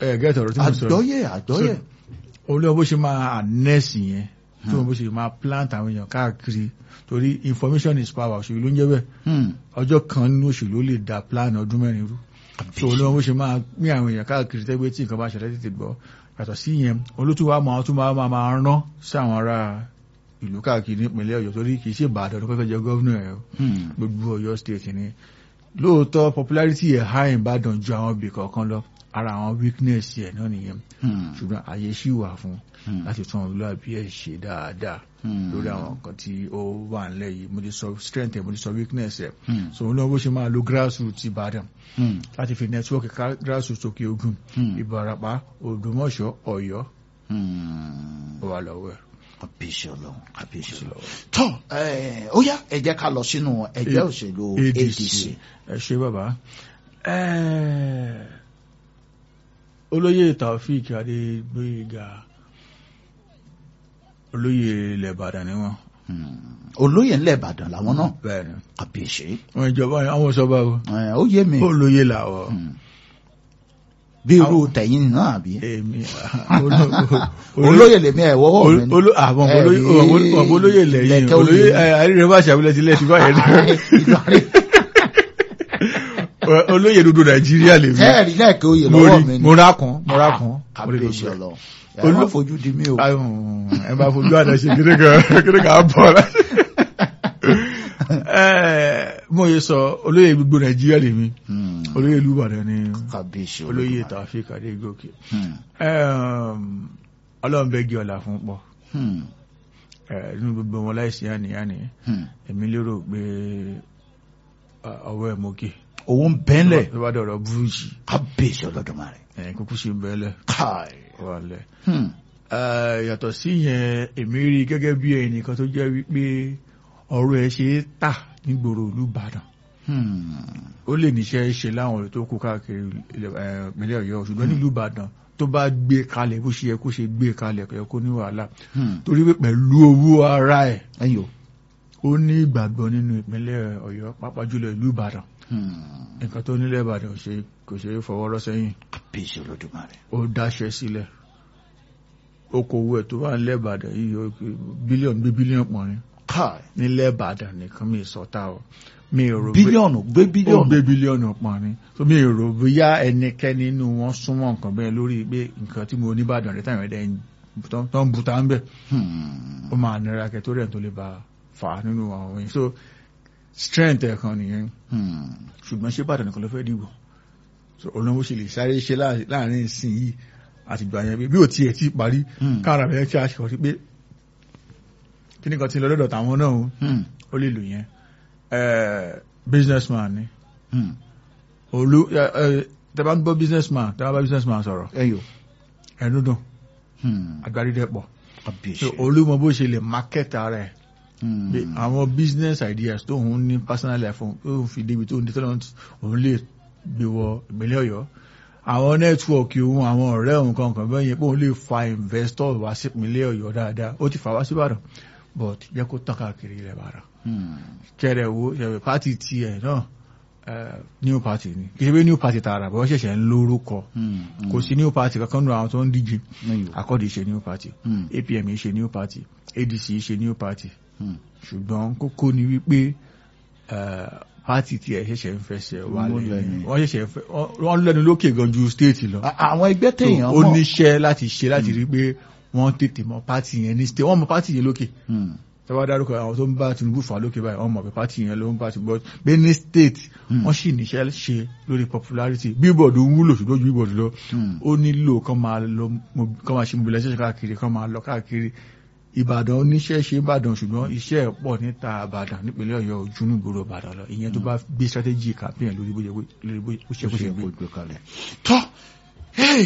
ẹ gẹ́tọ̀ ọ̀rọ̀ tí mo sọ àgbọ́yé àgbọ́yé olóò bó ṣe máa ànẹ́sì yẹn tó bó ṣe máa plant àwọn èèyàn káàkiri torí information is power òṣèlú ló ń jẹ́ bẹ́ẹ̀ Hmm. ọjọ́ kan nínú òṣèlú ó lè da plan ọdún mẹ́rin rú so olóò bó ṣe máa pín àwọn èèyàn káàkiri tẹ́gbẹ́ tí nǹkan bá ṣẹlẹ̀ tètè gbọ́ yàtọ̀ sí yẹn olótú wa máa tún máa máa rán sí àwọn ará ìlú káàkiri nípìnlẹ̀ ọ̀yọ́ torí kì í ṣe ìbàdàn tó fẹ́ jẹ gọ́vnà ẹ̀ o Hmm. gbogbo ọ̀yọ́ state ni lóòótọ́ popularity ẹ̀ high ìbàdàn ju àwọn ibì kọ̀ọ̀kan lọ ara àwọn weakness ẹ̀ náà nìyẹn Hmm. ṣùgbọ́n àyè ṣì wà fún Hmm. láti tún olúwàbí ẹ̀ ṣe dáadáa Hmm. lórí àwọn nǹkan tí ó wà nílẹ̀ yìí mo ti sọ strength ẹ̀ mo ti sọ weakness ẹ̀ Hmm. so òun náà bó ṣe máa lo grassroots ìbàdàn Hmm. láti fi network ká- grassroots òkè ogun Hmm. ìbàràpá ògbómọ̀ṣọ́ ọ̀yọ́ Hmm. ó wà lọ́wọ́ ẹ̀. àbíṣe ọlọ́run àbíṣe ọlọ́run tọ́ ẹ̀, ó yá ẹ jẹ́ ká lọ sínú ẹgbẹ́ A- òṣèlú ADC ADC ẹ ṣe bàbá Ẹ́ẹ̀, olóyè Taofik Adégbóyèga olóyè ilẹ̀ Ìbàdàn ni wọ́n Hmm. olóyè ńlẹ̀ Ìbàdàn làwọn náà bẹ́ẹ̀ ni àbíṣe wọ́n ìjọba àwọn sọ́ba o ẹ̀, ó yé mi olóyè làwọ̀ Hmm. bí irú tẹ̀yìn náà àbí èmi olóyè lèmi ẹ̀ wọ́wọ́ mi ni. olóyè àwọn Ẹ rí olóyè lẹ́yìn lẹ̀kẹ́ olóyè oyè. àríre bá ṣàbílẹ̀ tilẹ̀ ti báyẹn Ìlọrin. olóyè dúdú Nàìjíríà lèmi tẹ́ẹ̀rí náà kí oyè mo lọ́wọ́ rí mi ni. mo rákun mo rákun mo rí àbíṣe gbogbo ẹ̀. ọlọ́run ẹ̀ má fojú di mí o. Ayùn, ẹ bá fojú àdá ṣe kéré kan kéré kan á bọ̀ lá. Ẹ, mo yẹ sọ olóyè gbogbo nàìjíríà lèmi Hmm. olóyè ìlú Ìbàdàn ni àbíṣe olóyè Olódùmarè. Taofik Adégòkè Hmm. Ẹm, ọlọ́run bẹ́ gé ọ̀la fún pọ̀ Hmm. Ẹ, nínú gbogbo wọn láìsí àníyàní Hmm. èmi lérò pé à, ọwọ́ ẹ̀ mókè owó ń bẹ́ńlẹ̀ tó bá dọ̀rọ̀ burújí àbíṣe Olódùmarè. ẹ̀yìn kúkú ṣe ń bẹ́lẹ̀ káì. wà lẹ̀ Hmm. Ẹ, yàtọ̀ sí yẹn èmi rí gẹ́gẹ́ bí ẹnìkan tó jẹ́ wípé ọ̀rọ̀ ẹ̀ ṣe é tà nígboro ìlú Ìbàdàn Hmm. ó lè níṣẹ́ ṣe láwọn ọ̀rọ̀ tó kú káàkiri ilẹ̀- ẹ, ìpínlẹ̀ Ọ̀yọ́ ṣùgbọ́n nílùú Ìbàdàn tó bá gbé kalẹ̀ bó ṣe yẹ kó ṣe gbé kalẹ̀ kò yẹ kó ní wàhálà Hmm. torí pé pẹ̀lú owó ara ẹ̀ ẹ̀yin o. ó ní ìgbàgbọ́ nínú ìpínlẹ̀ Ọ̀yọ́ pàápàá jùlọ ìlú Ìbàdàn Hmm. nǹkan tó nílẹ̀ Ìbàdàn ò ṣe- kò ṣe é fọwọ́ rọ́ sẹ́yìn àbíṣe Olódùmarè. ó dáṣẹ́ sílẹ̀ okòwò ẹ̀ tó wà nílẹ̀ Ìbàdàn yìí ó pé bílíọ̀nù gbé bílíọ̀nù pọ̀ ni káì. nílẹ̀ Ìbàdàn nìkan mi sọ́tà o mi ò rò pé bílíọ̀nù gbé ó bílíọ̀nù. gbé bílíọ̀nù pọ̀ ni so mi ò rò bóyá ẹnikẹ́ni nínú wọn súnmọ́ nǹkan bẹ́ẹ̀ lórí pé nǹkan tí mo ní Ìbàdàn rẹ̀ táwọn ẹ̀dẹ̀ tó ń buta ń bẹ̀ Hmm. ó máa nira kẹ́ tó rẹ̀ tó lè bá fà á nínú àwọn yìí so strength ẹ̀ kan nìyẹn Hmm. ṣùgbọ́n ṣé Ìbàdàn nìkan ló fẹ́ dìbò so olóńgbò ṣe lè sáré ṣe láàrin- láàrin ìsìn yìí àti ìgbà yẹn bí ò tiẹ̀ ti parí Hmm. káàrà bẹ́ẹ̀ kí a ṣe ọ̀rí pé kí nìkan ti lọ lọ́dọ̀ tàwọn náà o, Hmm. ó lè lò yẹn Eh, businessman ni Hmm. olú tẹ bá ń gbọ́ businessman tẹ bá bá businessman sọ̀rọ̀ ẹ̀yin o. ẹnu dùn Hmm. agbárídẹ́pọ̀ àbíṣe. so olúmọ bó ṣe lè market ara ẹ̀ Hmm. pé àwọn business ideas tó ń ní personal life òun tó ń fi débi tó ń dé tọ́lọ́ òun lè gbé wọ ìpínlẹ̀ ọ̀yọ́ àwọn nẹ́tíwọ̀kì òun àwọn ọ̀rẹ́ òun kankan bẹ́ẹ̀ yẹn pé òun lè fa investor wá sí ìpínlẹ̀ ọ̀yọ́ dáadáa ó ti fà wá sí ìbàdàn but jẹ́ kó tàn káàkiri ilẹ̀ ìbàdàn Hmm. kẹrẹ wo ṣẹ̀wẹ̀ pátì tiẹ̀ náà eh, new party ni kì í ṣe pé new party tààrà bọ́ ṣẹ̀ṣẹ̀ ń lórúkọ Hmm. kò sí new party kankan nù àwọn tó ń díje ẹ̀yin o. akọ́dì ṣe new party Hmm. apm ṣe new party adc ṣe new party Hmm. ṣùgbọ́n kókó ni wípé eh, pátì tí ẹ̀ ṣẹ̀ṣẹ̀ ń fẹsẹ̀ wà Wọ́n lẹ́yìn lẹ́nu. wọ́n ṣẹ̀ṣẹ̀ ń fẹ́ wọ́n lẹ́nu lókè gan ju state lọ À- àwọn ẹgbẹ́ téèyàn ó mọ̀. níṣẹ́ láti ṣe láti rí pé wọ́n tètè mọ pátì yẹn ní state wọ́n mọ pátì yẹn lókè Hmm. tẹ́wọ́ dárúkọ àwọn tó ń bá Tinubu fà lókè báyìí wọ́n mọ̀ pé pátì yẹn ló ń bá ti bọ́ pé ní state Hmm. wọ́n sì níṣẹ́ ṣe lórí popularity billboard ń wúlò ṣùgbọ́n ju billboard lọ Hmm. ó nílò kán máa lọ mo- kán máa ṣe mobilization káàkiri kán máa lọ káàkiri Ìbàdàn oníṣẹ́ ṣe Ìbàdàn ṣùgbọ́n iṣẹ́ ẹ̀ pọ̀ níta Ìbàdàn nípínlẹ̀ Ọ̀yọ́ ojú nígboro Ìbàdàn lọ ìyẹn tó bá gbé strategy campaign lórí bóyá lórí bó ṣe kó ṣe gbé. gbé kalẹ̀. tọ́ hey.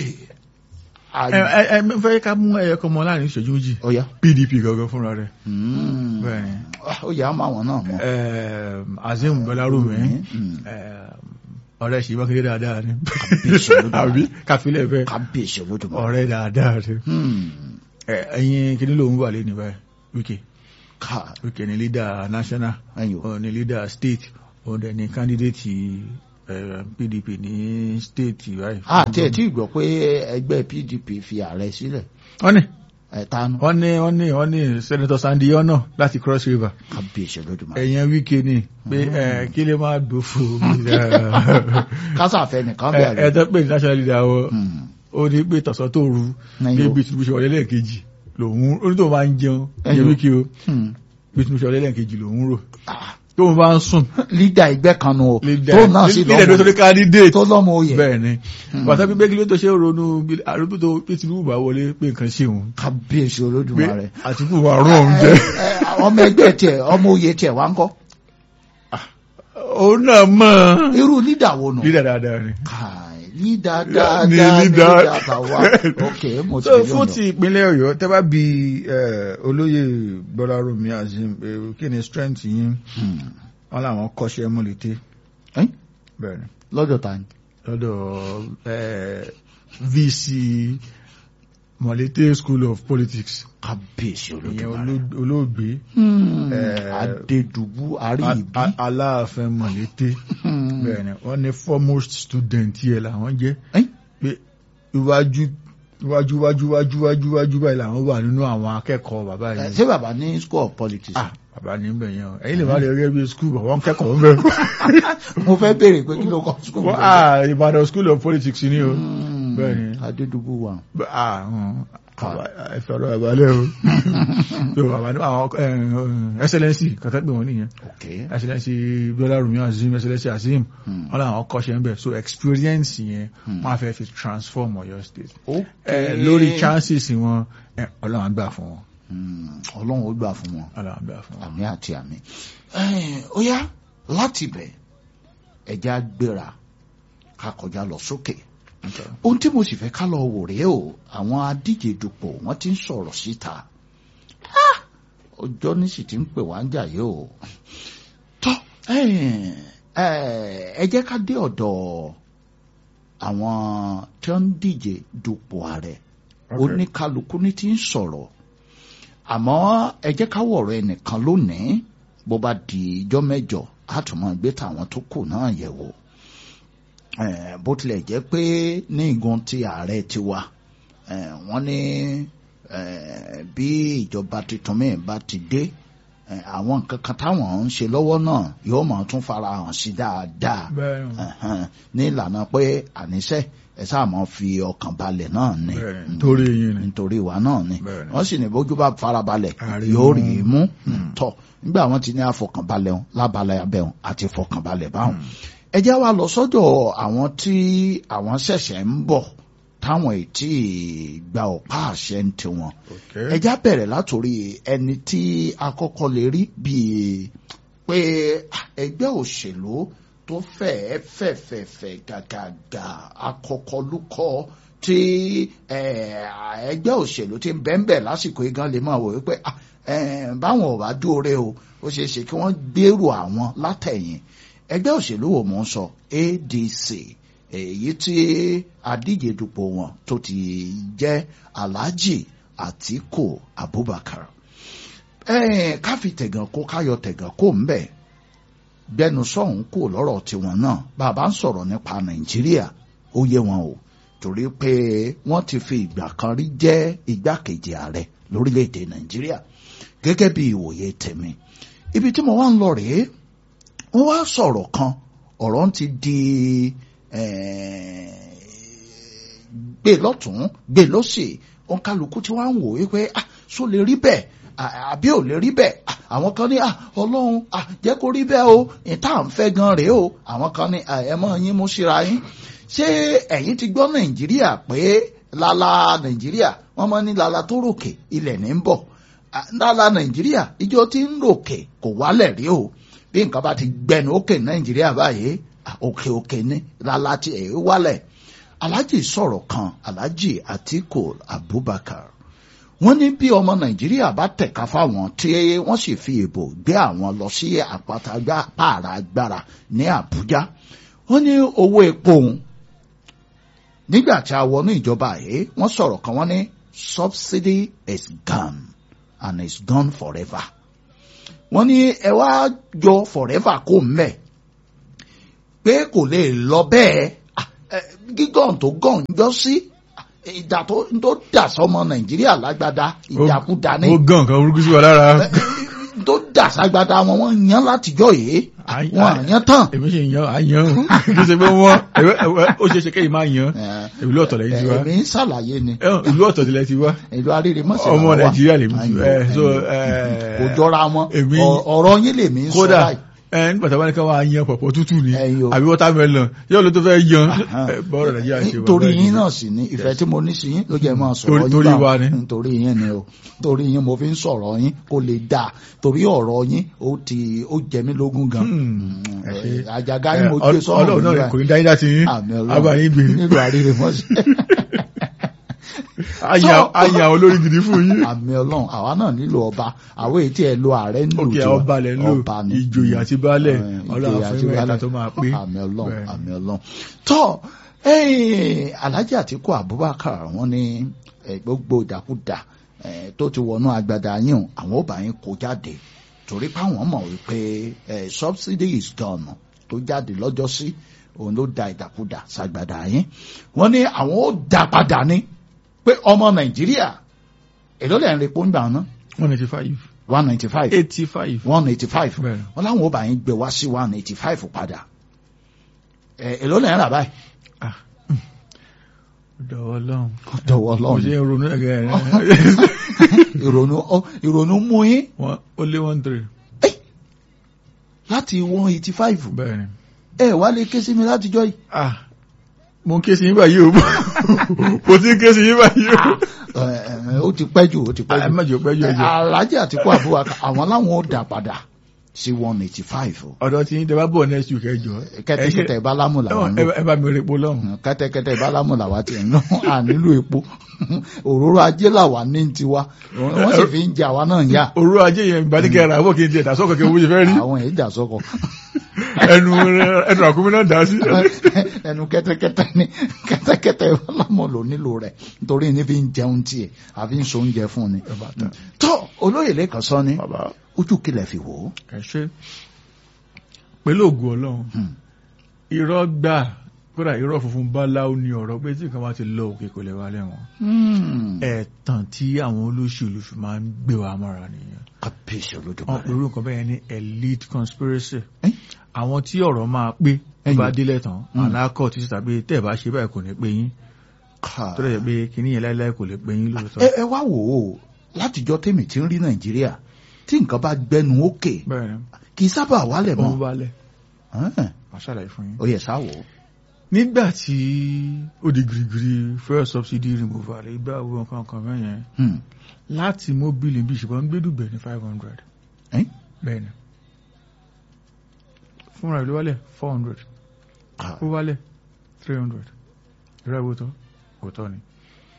ẹ ẹ ẹ fẹ́ ká mú ẹyẹ kan mọ láàrin ìṣẹ́jú méjì ọ̀ya. PDP gangan fúnra rẹ̀ Hmm. bẹ́ẹ̀ni ó yà á máa wọn náà mọ̀. Ẹm, Azeem Gbọ́lárùmí Hmm. ọ̀rẹ́ ṣì mákindé dáadáa ni Kábíyèsí Olódùmarè. àbí káfílẹ̀ bẹ́ẹ̀ kábíyèsí Olódùmarè. ọ̀rẹ́ dáadáa ni Hmm. Ẹ, ẹ̀yin kìíní lòun wà lẹ́nu báyìí Wike ká Wike ni leader national ẹ̀yin o. òun ni leader state òun dẹ̀ ni candidate eh, PDP ní state báyìí. àti ẹ̀ tí ì gbọ́ pé ẹgbẹ́ PDP fi ààrẹ sílẹ̀ wọ́n ní ẹ̀ta nu wọ́n ní wọ́n ní wọ́n ní senator Sandy Ono láti Cross River kábíyèsí Olódùmarè ẹ̀yẹn Wike ni pé ẹ, kí lè máa gbófo kásàfẹ́ nìkan ẹ bẹ̀rẹ̀ ẹ tó pè ní national leader wọ Hmm. ó ní pé tọ̀sán tó ru Ẹ̀yin o. bí Tinubu ṣe wọlé lẹ́ẹ̀kejì lòun ó ní tó máa ń jẹun Ẹ̀yin ẹ̀yẹ o. Wike o Hmm. bí Tinubu ṣe wọlé lẹ́ẹ̀kejì lòun rò Ah, tó ń bá ń sùn lídà ẹgbẹ́ kan nu o leader tó náà sì leader tó lọ́mọ ní candidate tó lọ́mọ oyè bẹ́ẹ̀ ni bàtà pípé kí ló tó ṣe ronú bí àrùbí tó pé Tinubu bá wọlé pé nǹkan ṣe òun kábíyèsí pé Olódùmarè Àtìkù wà rún òun jẹ Ẹ, ẹ, ọmọ ẹgbẹ́ tiẹ̀ ọmọ oyè tiẹ̀ wá ń kọ́ òun náà mọ̀ irú lídà wo nù. lídà dáadáa ni. Káì, lídà Ní dáadáa ní lídà. lídà tàwa ok mo ti so rí fún ọ̀nà. ti ìpínlẹ̀ Ọ̀yọ́ tẹ́ bá bi eh, olóyè Gbọ́lárómi Azim eh, kí ni strength yín Hmm. wọn làwọn kọ́ṣẹ́ múlẹ̀tẹ́ Ẹ́n? bẹ́ẹ̀ ni lọ́dọ̀ ta ni. lọ́dọ̀ eh, VC Mọ̀lété School of Politics kábíyèsí ìyẹn Olódùmarè. oló- olóògbé Hmm. Eh, adédùbú A- àríyìbí. A- Aláàfin Mọ̀lété Hmm. bẹ́ẹ̀ ni wọ́n ní foremost student yẹ làwọn jẹ́ Ẹ́n? pé iwájú iwájú iwájú iwájú iwájú iwájú báyìí làwọn wà nínú àwọn akẹ́kọ̀ọ́ bàbá Eh, yìí. ṣé bàbá ní school of politics. ah bàbá ní bẹ̀ yẹn o ẹ̀yin lè má lè rí ẹbí skul bọ̀ wọ́n kẹ́kọ̀ọ́ ń bẹ̀. mo fẹ́ béèrè pé kí ló kọ́ school. wọ́n ah Ìbàdàn school of politics ni o. Hmm. bẹ́ẹ̀ ni. adédùbú wa. Bẹ́- ah hàn, bàbá- ẹ fẹ́ ọ̀rọ̀ bàbá lẹ́ o. so bàbá ní àwọn eh, eh, excellency kàtà pé wọ́n nìyẹn ok. excellency Gbọ́lárómi Azim excellency Azim Hmm. wọ́n làwọn kọ́ṣẹ́ ń bẹ̀ so experience yẹn Hmm. wọ́n á fẹ́ fi transform Ọ̀yọ́ state. ok. Eh, lórí chances wọn eh, Ọlọ́run á gbà fún wọn Hmm. ọlọ́run ó gbà fún wọn. Ọlọ́run á gbà fún wọn. àmì àti àmì. Ẹ́ẹ̀, ó yá láti bẹ̀ ẹja gbéra ká kọjá lọ sókè. Okay. ohun tí mo sì fẹ́ ká lọ wò rèé o àwọn adíje dupò wọ́n ti ń sọ̀rọ̀ síta Ah! ọjọ́ ní sì ti ń pè wá ń jà yìí o. tọ́ ẹ́ẹ̀, ẹ́ẹ̀, ẹ jẹ́ ká dé ọ̀dọ̀ àwọn tí wọ́n ń díje dupò ààrẹ Okay. oníkálukú ní ti ń sọ̀rọ̀ àmọ́ ẹ jẹ́ ká wọ̀rọ̀ ẹnìkan lónìí bó bá di ijọ́ mẹ́jọ á tún máa gbé tàwọn tó kù náà yẹ̀ wò Eh, bó tilẹ̀ jẹ́ pé ní igun ti ààrẹ ti wà eh, wọ́n ní eh, bí ìjọba tuntun mìíràn bá ti dé eh, àwọn nǹkan kan táwọn ń ṣe lọ́wọ́ náà yóò máa tún fara hàn sí dáadáa bẹ́ẹ̀ ni. Ẹ̀hẹ́n, ní ìlànà pé àníṣe ẹ sáà máa fi ọkàn balẹ̀ náà ni Bẹ́ẹ̀ ni, torí yín ni. nítorí wa náà ni Bẹ́ẹ̀ ni. wọ́n sì ní bójú bá farabalẹ̀ Àrí yóò mú. rí i mú tọ̀ nígbà wọ́n ti ní àfọkànbalẹ̀ wọn lábalẹ̀ abẹ́ wọn àti fọkànbalẹ̀ báwọn. ẹ jẹ́ wá lọ sọ́dọ̀ àwọn tí àwọn ṣẹ̀ṣẹ̀ ń bọ̀ táwọn ètí gba ọ̀pá àṣẹ ń tiwọn. Okay. ẹ já bẹ̀rẹ̀ látòrí ẹni tí akọ́kọ́ lè rí bíi pé ẹgbẹ́ òṣèlú tó fẹ́ẹ́ fẹ̀fẹ̀fẹ̀ gàgàgà akọkọlùkọ tí eh, ẹgbẹ́ òṣèlú ti ń bẹ́ńbẹ̀ lásìkò igan lè máa wò wípé ah, eh, báwọn ò bá dúore o ó ṣeé ṣe kí wọ́n gbèrò àwọn látẹ̀yìn ẹgbẹ́ òṣèlú wo mò ń sọ ADC èyí tí adíje dupò wọn tó ti jẹ́ Alhaji Atiku Abubakar eh, ká fi tẹ̀gàn kó káyọ̀ tẹ̀gàn kó ń bẹ̀ gbẹnu sọ̀hún kò lọ́rọ̀ tiwọn náà bàbá ń sọ̀rọ̀ nípa nàìjíríà ó yé wọn o torí pé wọ́n ti fi ìgbà kan rí jẹ́ igbákejì ààrẹ lórílẹ̀‐èdè nàìjíríà gẹ́gẹ́ bí ìwòye tèmi ibi tí mo wá ń lọ rèé wọ́n wá sọ̀rọ̀ kan ọ̀rọ̀ ń ti di gbé lọ́tún gbé lọ́sì òun kálukú tí wọ́n ń wò wípé ah so lè rí bẹ́ẹ̀ àbí ò lè rí bẹ́ẹ̀ àwọn kan ní ọlọ́run jẹ́ kó rí bẹ́ẹ̀ o ìta à ń fẹ́ gan rèé o àwọn kan ní ẹ mọ́ yín mú síra yín ṣé ẹ̀yin ti gbọ́ nàìjíríà pé lala nàìjíríà wọ́n mọ́ ní lala tó ròkè ilẹ̀ ní ń bọ̀ lala nàìjíríà ìjọ tí ń ròkè kò wálẹ̀ rí o bí nǹkan bá ti gbẹnu òkè nàìjíríà báyìí òkè òkè ní lala ti ẹ̀ wálẹ̀ alhaji sọ̀rọ̀ kan alhaji atiku abubakar wọ́n ní bí ọmọ nàìjíríà bá tẹ̀ka fáwọn tí wọ́n sì fi ìbò gbé àwọn lọ sí àpáta pààrà agbára ní àbújá wọ́n ní owó epo òun nígbà tí a wọnú ìjọba yìí wọ́n sọ̀rọ̀ kan wọ́n ní subsidy is gone and is gone forever wọ́n ní ẹ wá jọ forever kó mbẹ pé kò lè lọ bẹ́ẹ̀ Ah, eh, gígàn tó gàn jọ sí ìjà tó tó dà sọmọ nàìjíríà lágbádá ìjàkúdà ní ó gàn kan orúkú sí wa lára tó dà ságbádá wọn wọn yan látijọ́ yìí Àyàn- wọn yan tán. èmi ṣe yan àyàn o kì í ṣe pé wọ́n ẹ̀wẹ́- ẹ̀wẹ́- ó ṣe é ṣe kéyìí máa yan Eh, ìlú ọ̀tọ̀ lẹ́yìn ti wá èmi ń ṣàlàyé ni Ẹ̀hún, ìlú ọ̀tọ̀ tilẹ̀ ti wá ìlú arére mọ́sẹ̀ ọmọ làwọn wà. nàìjíríà lèmi ti Ayò, ẹ so ayò. ẹ kò jọra wọn èmi- Ọ- ọ̀rọ̀ yín lèmi ń sọ kódà báyìí. ẹ nígbà tí wọ́n ní ká wá yan pọ̀pọ̀ tútù ni Ẹ̀yin o. àbí watermelon yóò ló tó fẹ́ yan Aha. ẹ, bọ́ọ̀rọ̀ nàìjíríà ṣe wà torí báyìí. yín náà sì ni ìfẹ́ tí mo ní sí yín ló jẹ́ máa sọ̀rọ̀ Torí- yín torí báwọn. wa ni. torí yín ni o torí yín mo fi ń sọ̀rọ̀ yín kó lè dáa torí ọ̀rọ̀ yín ó ti ó jẹ mí lógún gan Hmm, ẹ ṣe. àjàgá yín mo Ẹ, gbé Ọl- sọ́run ọlọ́run náà kò ní dáyé láti yín àmì agbáyín gbé nílùú àríre mọ́sẹ̀ àyàn àyàn olórí gidi fún yín àmì ọlọ́run àwa náà nílò ọba àwọn èyí tí ẹ lo ààrẹ nílò òkè tiwa. ọba lẹ ń lò Ọba ni. ìjòyè àti baálẹ̀ Eh, ọlọ́run ìjòyè àti fún mẹ́ta baálẹ̀. tó máa pé àmì ọlọ́run Bẹ́ẹ̀. àmì ọlọ́run tọ́ eh, alhaji àtìkú abubakar wọ́n ní eh, gbogbo ìdàkúdà eh, tó ti wọnú agbada yín o, àwọn ọba yín kó jáde torí páwọn mọ̀ wípé eh, subsidy is gone tó jáde lọ́jọ́ sí òun ló da ìdàkúdà sàgbàdà yín wọ́n ní àwọn ó dá padà ní pé ọmọ nàìjíríà èló lẹ́yìn rẹ̀ pọ́ńgbà náà one eighty five one ninety five eighty five one eighty five Bẹ́ẹ̀. wọn láwọn ọba yín gbé wá sí one eighty five padà ẹ èló lẹ́yìn rà báyìí dọ̀wọ́ lọ́hùn dọ̀wọ́ mo ṣe lọ́run ń ronú ẹ̀gẹ́ rẹ̀ ìrònú ọ ìrònú mú yín wọ́n ó lé one three láti one eighty five bẹ́ẹ̀ ni ẹ wá lè ké sí mi látijọ́ yìí ah mo ń ké sí yín báyìí o mo ti ń ké sí yín báyìí o ẹ ẹ ó ti pẹ́ jù ó ti pẹ́ ẹ jù má jẹ́ pẹ́ jù ẹjọ́ alájà àtìkú àbúrò àwọn láwọn ó dà padà sí one eighty five ọ̀dọ̀ tí yín tẹ́ bá bọ̀ next week ẹjọ́ kẹ́tẹ́kẹ́tẹ́ ìbálámù làwọn ń lò ẹ bá mi rí epo lọ́hùn kẹ́tẹ́kẹ́tẹ́ ìbálámù làwa ti ń lọ à nílò epo òróró ajé làwa ní tiwa wọ́n sì fi ń jẹ àwa náà ń yá òru ajé yẹn ìbánikẹ́ ra àbọ̀ kí n tiẹ̀ dà sọ́kọ̀ kí n wúṣe fẹ́ rí àwọn èèjà sọkọ ẹnu ẹnu àkúmí náà dá sí. ẹnu kẹ́tẹ́kẹ́tẹ́ ni kẹ́tẹ́kẹ́tẹ́ ìbálámù ló nílò rẹ̀ nítorí ní fi ń jẹun tiẹ̀ àfi ń so oúnjẹ fún ni. tó olóyè lẹ́kàn sọ ni bàbá ojú kílẹ̀ fi wò ó. ẹ ṣe pẹ̀lú ògùn ọlọ́run Hmm. irọ́ gbà kódà irọ́ funfun báláwo ni ọ̀rọ̀ pé tí nǹkan bá ti lọ òkè kò lè wá lẹ́wọ̀n ẹ̀tàn tí àwọn olóṣèlú fi máa ń gbé wa mọ́ra nìyẹn kábíyèsí wọn olódùmarè. pẹ̀lú nǹkan bẹ́ẹ̀ ní elite conspiracy Eh? àwọn tí ọ̀rọ̀ máa pé tó Ẹ̀yìn. bá délẹ̀ tán Hmm. alákọ̀ títí tàbí tẹ́ ẹ̀ bá ṣe báyìí kò ní pé yín tó lè jẹ́ pé kíní yẹn láíláí kò lè pé yín lóòótọ́ ẹ ẹ wá wò ó látijọ́ tèmi ti ń rí nàìjíríà tí nǹkan bá gbẹnu òkè bẹ́ẹ̀ ni kì í sábà wálẹ̀ wọ́n mọ́. bá lẹ̀ Ẹ̀hẹ́n, màá ṣàlàyé fún yín. ó yẹ sáwò. nígbà tí ó di girigiri fuel subsidy removal ìgbà owó nǹkan kan mẹ́yẹn Hmm. láti mobile bí ṣùgbọ́n ń gbẹ́dùgbẹ̀ ní five hundred Eh? bẹ́ẹ̀ ni fúnra ìlú wálẹ̀ four hundred Ah, ó wálẹ̀ three hundred ìrọ̀ ìwò tán òótọ́ ni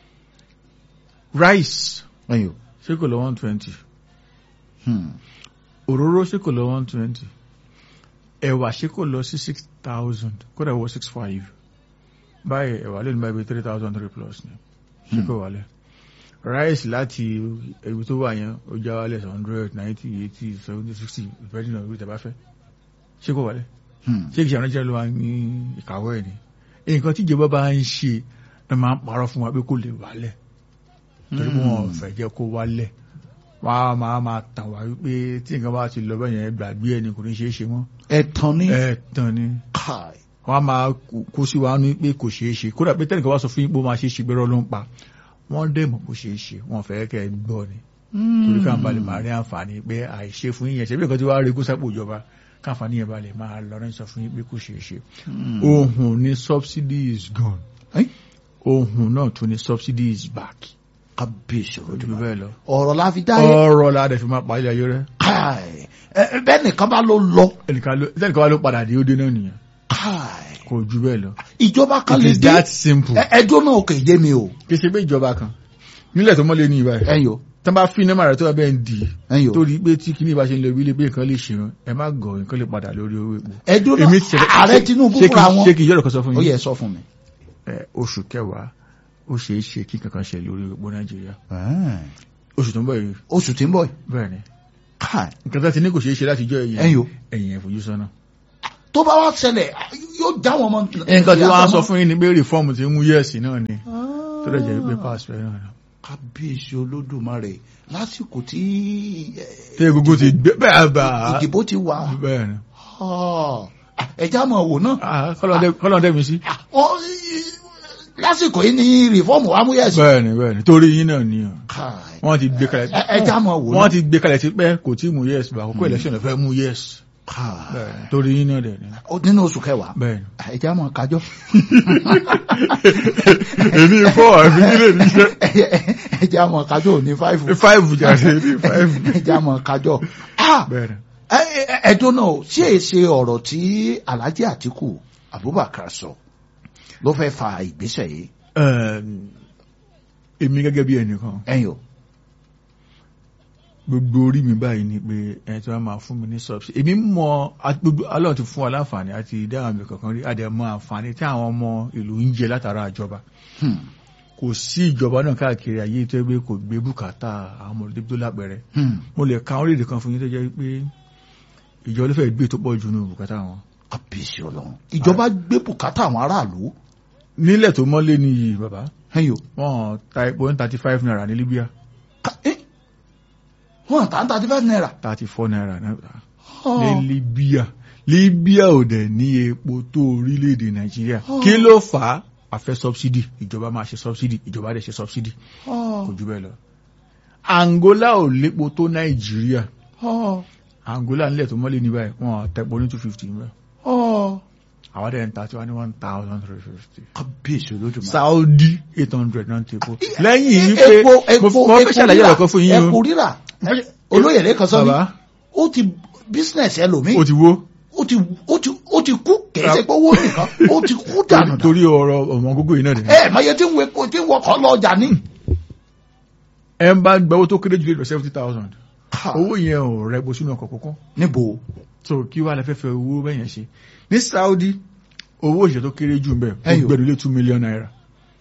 rice ẹ̀yìn o. ṣé kò lọ one twenty Hmm. òróró ṣé kò lọ one twenty ẹ̀wà ṣé kò lọ sí six thousand kódà wọ six five báyìí ẹ̀wà lè ní báyìí three thousand three plus ni ṣé kò wálẹ̀ rice láti ebi tó wà yẹn ó já wálẹ̀ hundred ninety eighty seventy sixty depending on ibi tẹ́ bá fẹ́ ṣé kò wálẹ̀ Hmm. ṣé kìí ṣe àwọn ẹjẹ ló wà ní ìkàwé ẹ̀ ni nǹkan tí ìjọba bá ń ṣe ló máa ń parọ́ fún wa pé kò lè wálẹ̀ torí pé wọn ò fẹ́ jẹ́ kó wálẹ̀ wọ́n á máa máa tàn wá wípé tí nǹkan bá ti lọ bẹ́ẹ̀ yẹn gbàgbé ẹni kò ní ṣeé ṣe mọ́ ẹ̀tàn ní. ẹ̀ tán ni Káì. wọ́n á máa kó sí wa ní pé kò ṣeé ṣe kódà pé tẹ́nìkan bá sọ fún yín pé ó máa ṣeé ṣe gbẹ́rọ́ ló ń pa wọ́n dẹ̀ mọ̀ bó ṣeé ṣe wọ́n fẹ́ kẹ́ ẹ gbọ́ ni torí ká balẹ̀ máa rí àǹfààní pé àìṣe fún yín yẹn ṣe bí nǹkan tí wàá rí kó sápò ìjọba káǹfààní yẹn balẹ̀ máa lọ rẹ́ sọ fún yín pé kò ṣeé ṣe Hmm. ohun ni subsidy is gone Eh? ohun náà tún ni subsidy is back kábíyèsí ojú olódùmarè. bẹ́ẹ̀ lọ ọ̀rọ̀ la fi dáyé. ọ̀rọ̀ la dẹ̀ fi máa parí ayé rẹ̀ Káì. Ẹ ẹ, bẹ́ẹ̀ nìkan bá ló lọ. ẹnìkan ló ẹnìkan wá ló padà dé ó dé náà nìyẹn Káì. kò ju bẹ́ẹ̀ lọ ìjọba kan it lè is dé. that simple Ẹ- ẹjọ́ náà kò yé mi o. kì í ṣe pé ìjọba kan nílẹ̀ tó mọ́lé ní ìbá ẹ̀ ẹ̀yìn o. tán bá fi nẹ́mà rẹ̀ tó bá bẹ́ẹ̀ ń dì í ẹ̀yìn o. torí pé tí kìíní bá ṣe ń lọ ilé pé nǹkan lè ṣe wọn ẹ má gọ̀ nǹkan lè padà lórí owó epo ẹjọ́ èmi ti náà ààrẹ Tinubu ṣé kí- fúnra wọn. ṣé kì í yọ̀rọ̀ kan sọ fún ó yín yẹ sọ fún mi. ẹ, oṣù kẹwàá ó ṣeé ṣe kí kankan ṣe lórí epo nàìjíríà Ẹ̀ẹ́n. oṣù tó ń bọ̀ yìí oṣù tí ń bọ̀ yìí. bẹ́ẹ̀ ni Káì. nǹkan tó ti ní kò ṣeé ṣe láti jọ ẹ̀yìn ẹ̀yìn o. ẹ̀yìn ẹ̀ fojú sọ́nà tó bá wá ṣẹlẹ̀ yóò já wọn mọ. nǹkan tí wọ́n á sọ fún yín ni pé rìfọ́ọ̀mù ti mú yẹ́ẹ̀sì náà ni tó lè jẹ́ pé pass rẹ̀ náà. kábíyèsí olódùmarè lásìkò tí tí egungun ti gbé bẹ́ẹ̀ bá a ìdìbò ti wà bẹ́ẹ̀ ni ẹja mọ̀ wò náà Ah, kọ́lọ́n dẹ́mi sí. Wọ́n, lásìkò yìí ni rìfọ́ọ̀mù amúyẹ̀sì. bẹ́ẹ̀ ni bẹ́ẹ̀ ni torí yín náà ni o. Káì. wọ́n ti gbé kalẹ̀ Ẹ- ẹja mọ̀ wò náà. wọ́n ti gbé kalẹ̀ ti pẹ́ kò tí mú yẹ́ẹ̀sì bá àkókò election ló fẹ́ mú yẹ́ẹ̀sì Káì. bẹ́ẹ̀ ni torí yín náà dẹ̀ ni. Ó nínú oṣù kẹwàá bẹ́ẹ̀ ni. ẹja mọ̀ kájọ́. èmi fọ́ àfi kílè níṣẹ́ ẹja mọ̀ kájọ́ ò ní fáìfù. five jáde ní five. ẹja mọ̀ kájọ́. Ah! bẹ́ẹ̀ ni. Ẹ- ẹ- ẹ̀dùn náà ṣé è ṣe ọ̀rọ̀ tí Alhaji Atiku Abubakar sọ ló fẹ́ fa ìgbésẹ̀ yìí Ẹm, èmi gẹ́gẹ́ bí ẹnìkan ẹ̀yìn o. gbogbo orí mi báyìí ni pé ẹni tí wọ́n máa fún mi ní subsidy èmi mọ àti gbogbo Ọlọ́run ti fún wa láǹfààní àti ìdáhùn mi kankan rí àdẹ̀mọ àǹfààní tí àwọn ọmọ ìlú ń jẹ látara ìjọba Hmm. kò sí ìjọba náà káàkiri ayé tó yẹ pé kò gbé bùkátà àwọn ọmọ ìlú tó lápẹẹrẹ Hmm. mo lè ka orílẹ̀-èdè kan fún yín tó jẹ́ pé ìjọba ló fẹ́ gbé tó pọ̀ jù nù bùkátà wọn Kábíyèsí Ọlọ́run ìjọba gbé bùkátà àwọn aráàlú nílẹ̀ tó mọ́lé nìyí bàbá ẹ̀yìn o. wọ́n ta epo ní thirty five naira ní Libya Ká- ẹ́, wọ́n tà ń thirty five naira. thirty four naira náà Oh. ní Libya Libya ò dẹ̀ ní epo tó orílẹ̀-èdè Nàìjíríà Oh. kí ló fà á àfẹ́ subsidy ìjọba máa ṣe subsidy ìjọba dẹ̀ ṣe subsidy Oh. kò jù bẹ́ẹ̀ lọ Angola ò lépo tó Nàìjíríà Oh. Angola nílẹ̀ tó mọ́lé ní báyìí wọ́n tẹ̀pọ̀ ní two fifty mẹ́ Oh. àwọn dẹ̀ ń ta tiwa ní one thousand three fifty. Kábíyèsí Olódùmarè. Saudi eight hundred náà ti epo lẹ́yìn epo wípé epo mo mo fẹ́ ṣàlàyé rírà, ọ̀rọ̀ kan fún yín epo o rírà olóyè lẹ́kan sọ mi bàbá ó ti business ẹlòmíì ó ti wó ó ti ó ti ó ti kú kìí ṣe pé owó nìkan ó ti kú dànù dànù. torí ọ̀rọ̀ ọmọ gógó yìí náà dẹ̀ ẹ mọye tí ń wo epo tí ń wọkọ̀ lọ ọjà ní. ẹ ń bá gbowó tó kéré jù lè lọ seventy thousand owó yẹn ò rẹ bó sínú ọkọ̀ kọ̀ọ̀kan níbo so kí wàá lè fẹ́ fẹ́ owó bẹ́yẹn ṣe ní Saudi owó òṣìṣẹ́ tó kéré jù ń bẹ̀ ó Ẹyọ. gbẹ̀rù lé two million naira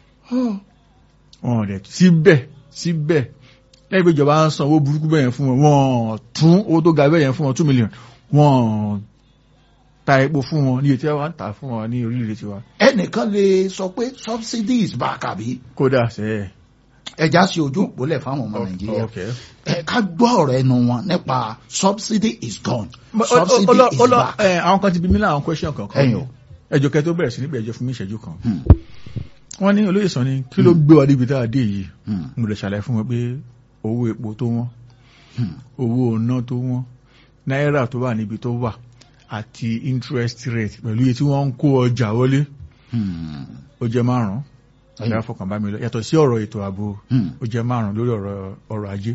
wọn ò dẹ̀ síbẹ̀ síbẹ̀ lẹ́yìn pé ìjọba ń san owó burúkú bẹ́yẹn fún wọn wọ́n tún owó tó ga bẹ́yẹn fún wọn two million wọ́n ta epo fún wọn ní etí wa ń tà fún wọn ní orílẹ̀-èdè tiwa ẹnìkan lè sọ pé subsidy is back àbí kódà sẹ́ẹ̀. ẹja sí ojú òpólẹ̀ fáwọn ọmọ nàìjíríà Okay. ẹ ká gbọ́ ọ̀rọ̀ ẹnu wọn nípa subsidy is gone But, subsidy ó- ó- is ó- ó- back. ẹ, àwọn kan ti bí mí láwọn question kankan Ẹ̀yin o. ẹjọ́ kẹ́ tó bẹ̀rẹ̀ sí níbi ẹjọ́ fún mi ìṣẹ́jú kan Hmm. wọ́n ní olóyè sọ ni kí ló gbé wa débi tá a dé yìí Hmm. mo lè ṣàlàyé fún wọn pé owó epo tó wọ́n Hmm. owó ọ̀nà tó wọ́n náírà tó wà níbi tó wà àti interest rate pẹ̀lú iye tí wọ́n ń kó ọjà wọlé Hmm. ó jẹ́ márùn-ún Ẹ̀yin. ìyá fọkàn bá mi lọ yàtọ̀ sí ọ̀rọ̀ ètò ààbò Hmm. ó jẹ́ márùn-ún lórí ọ̀rọ̀ ọrọ̀ ajé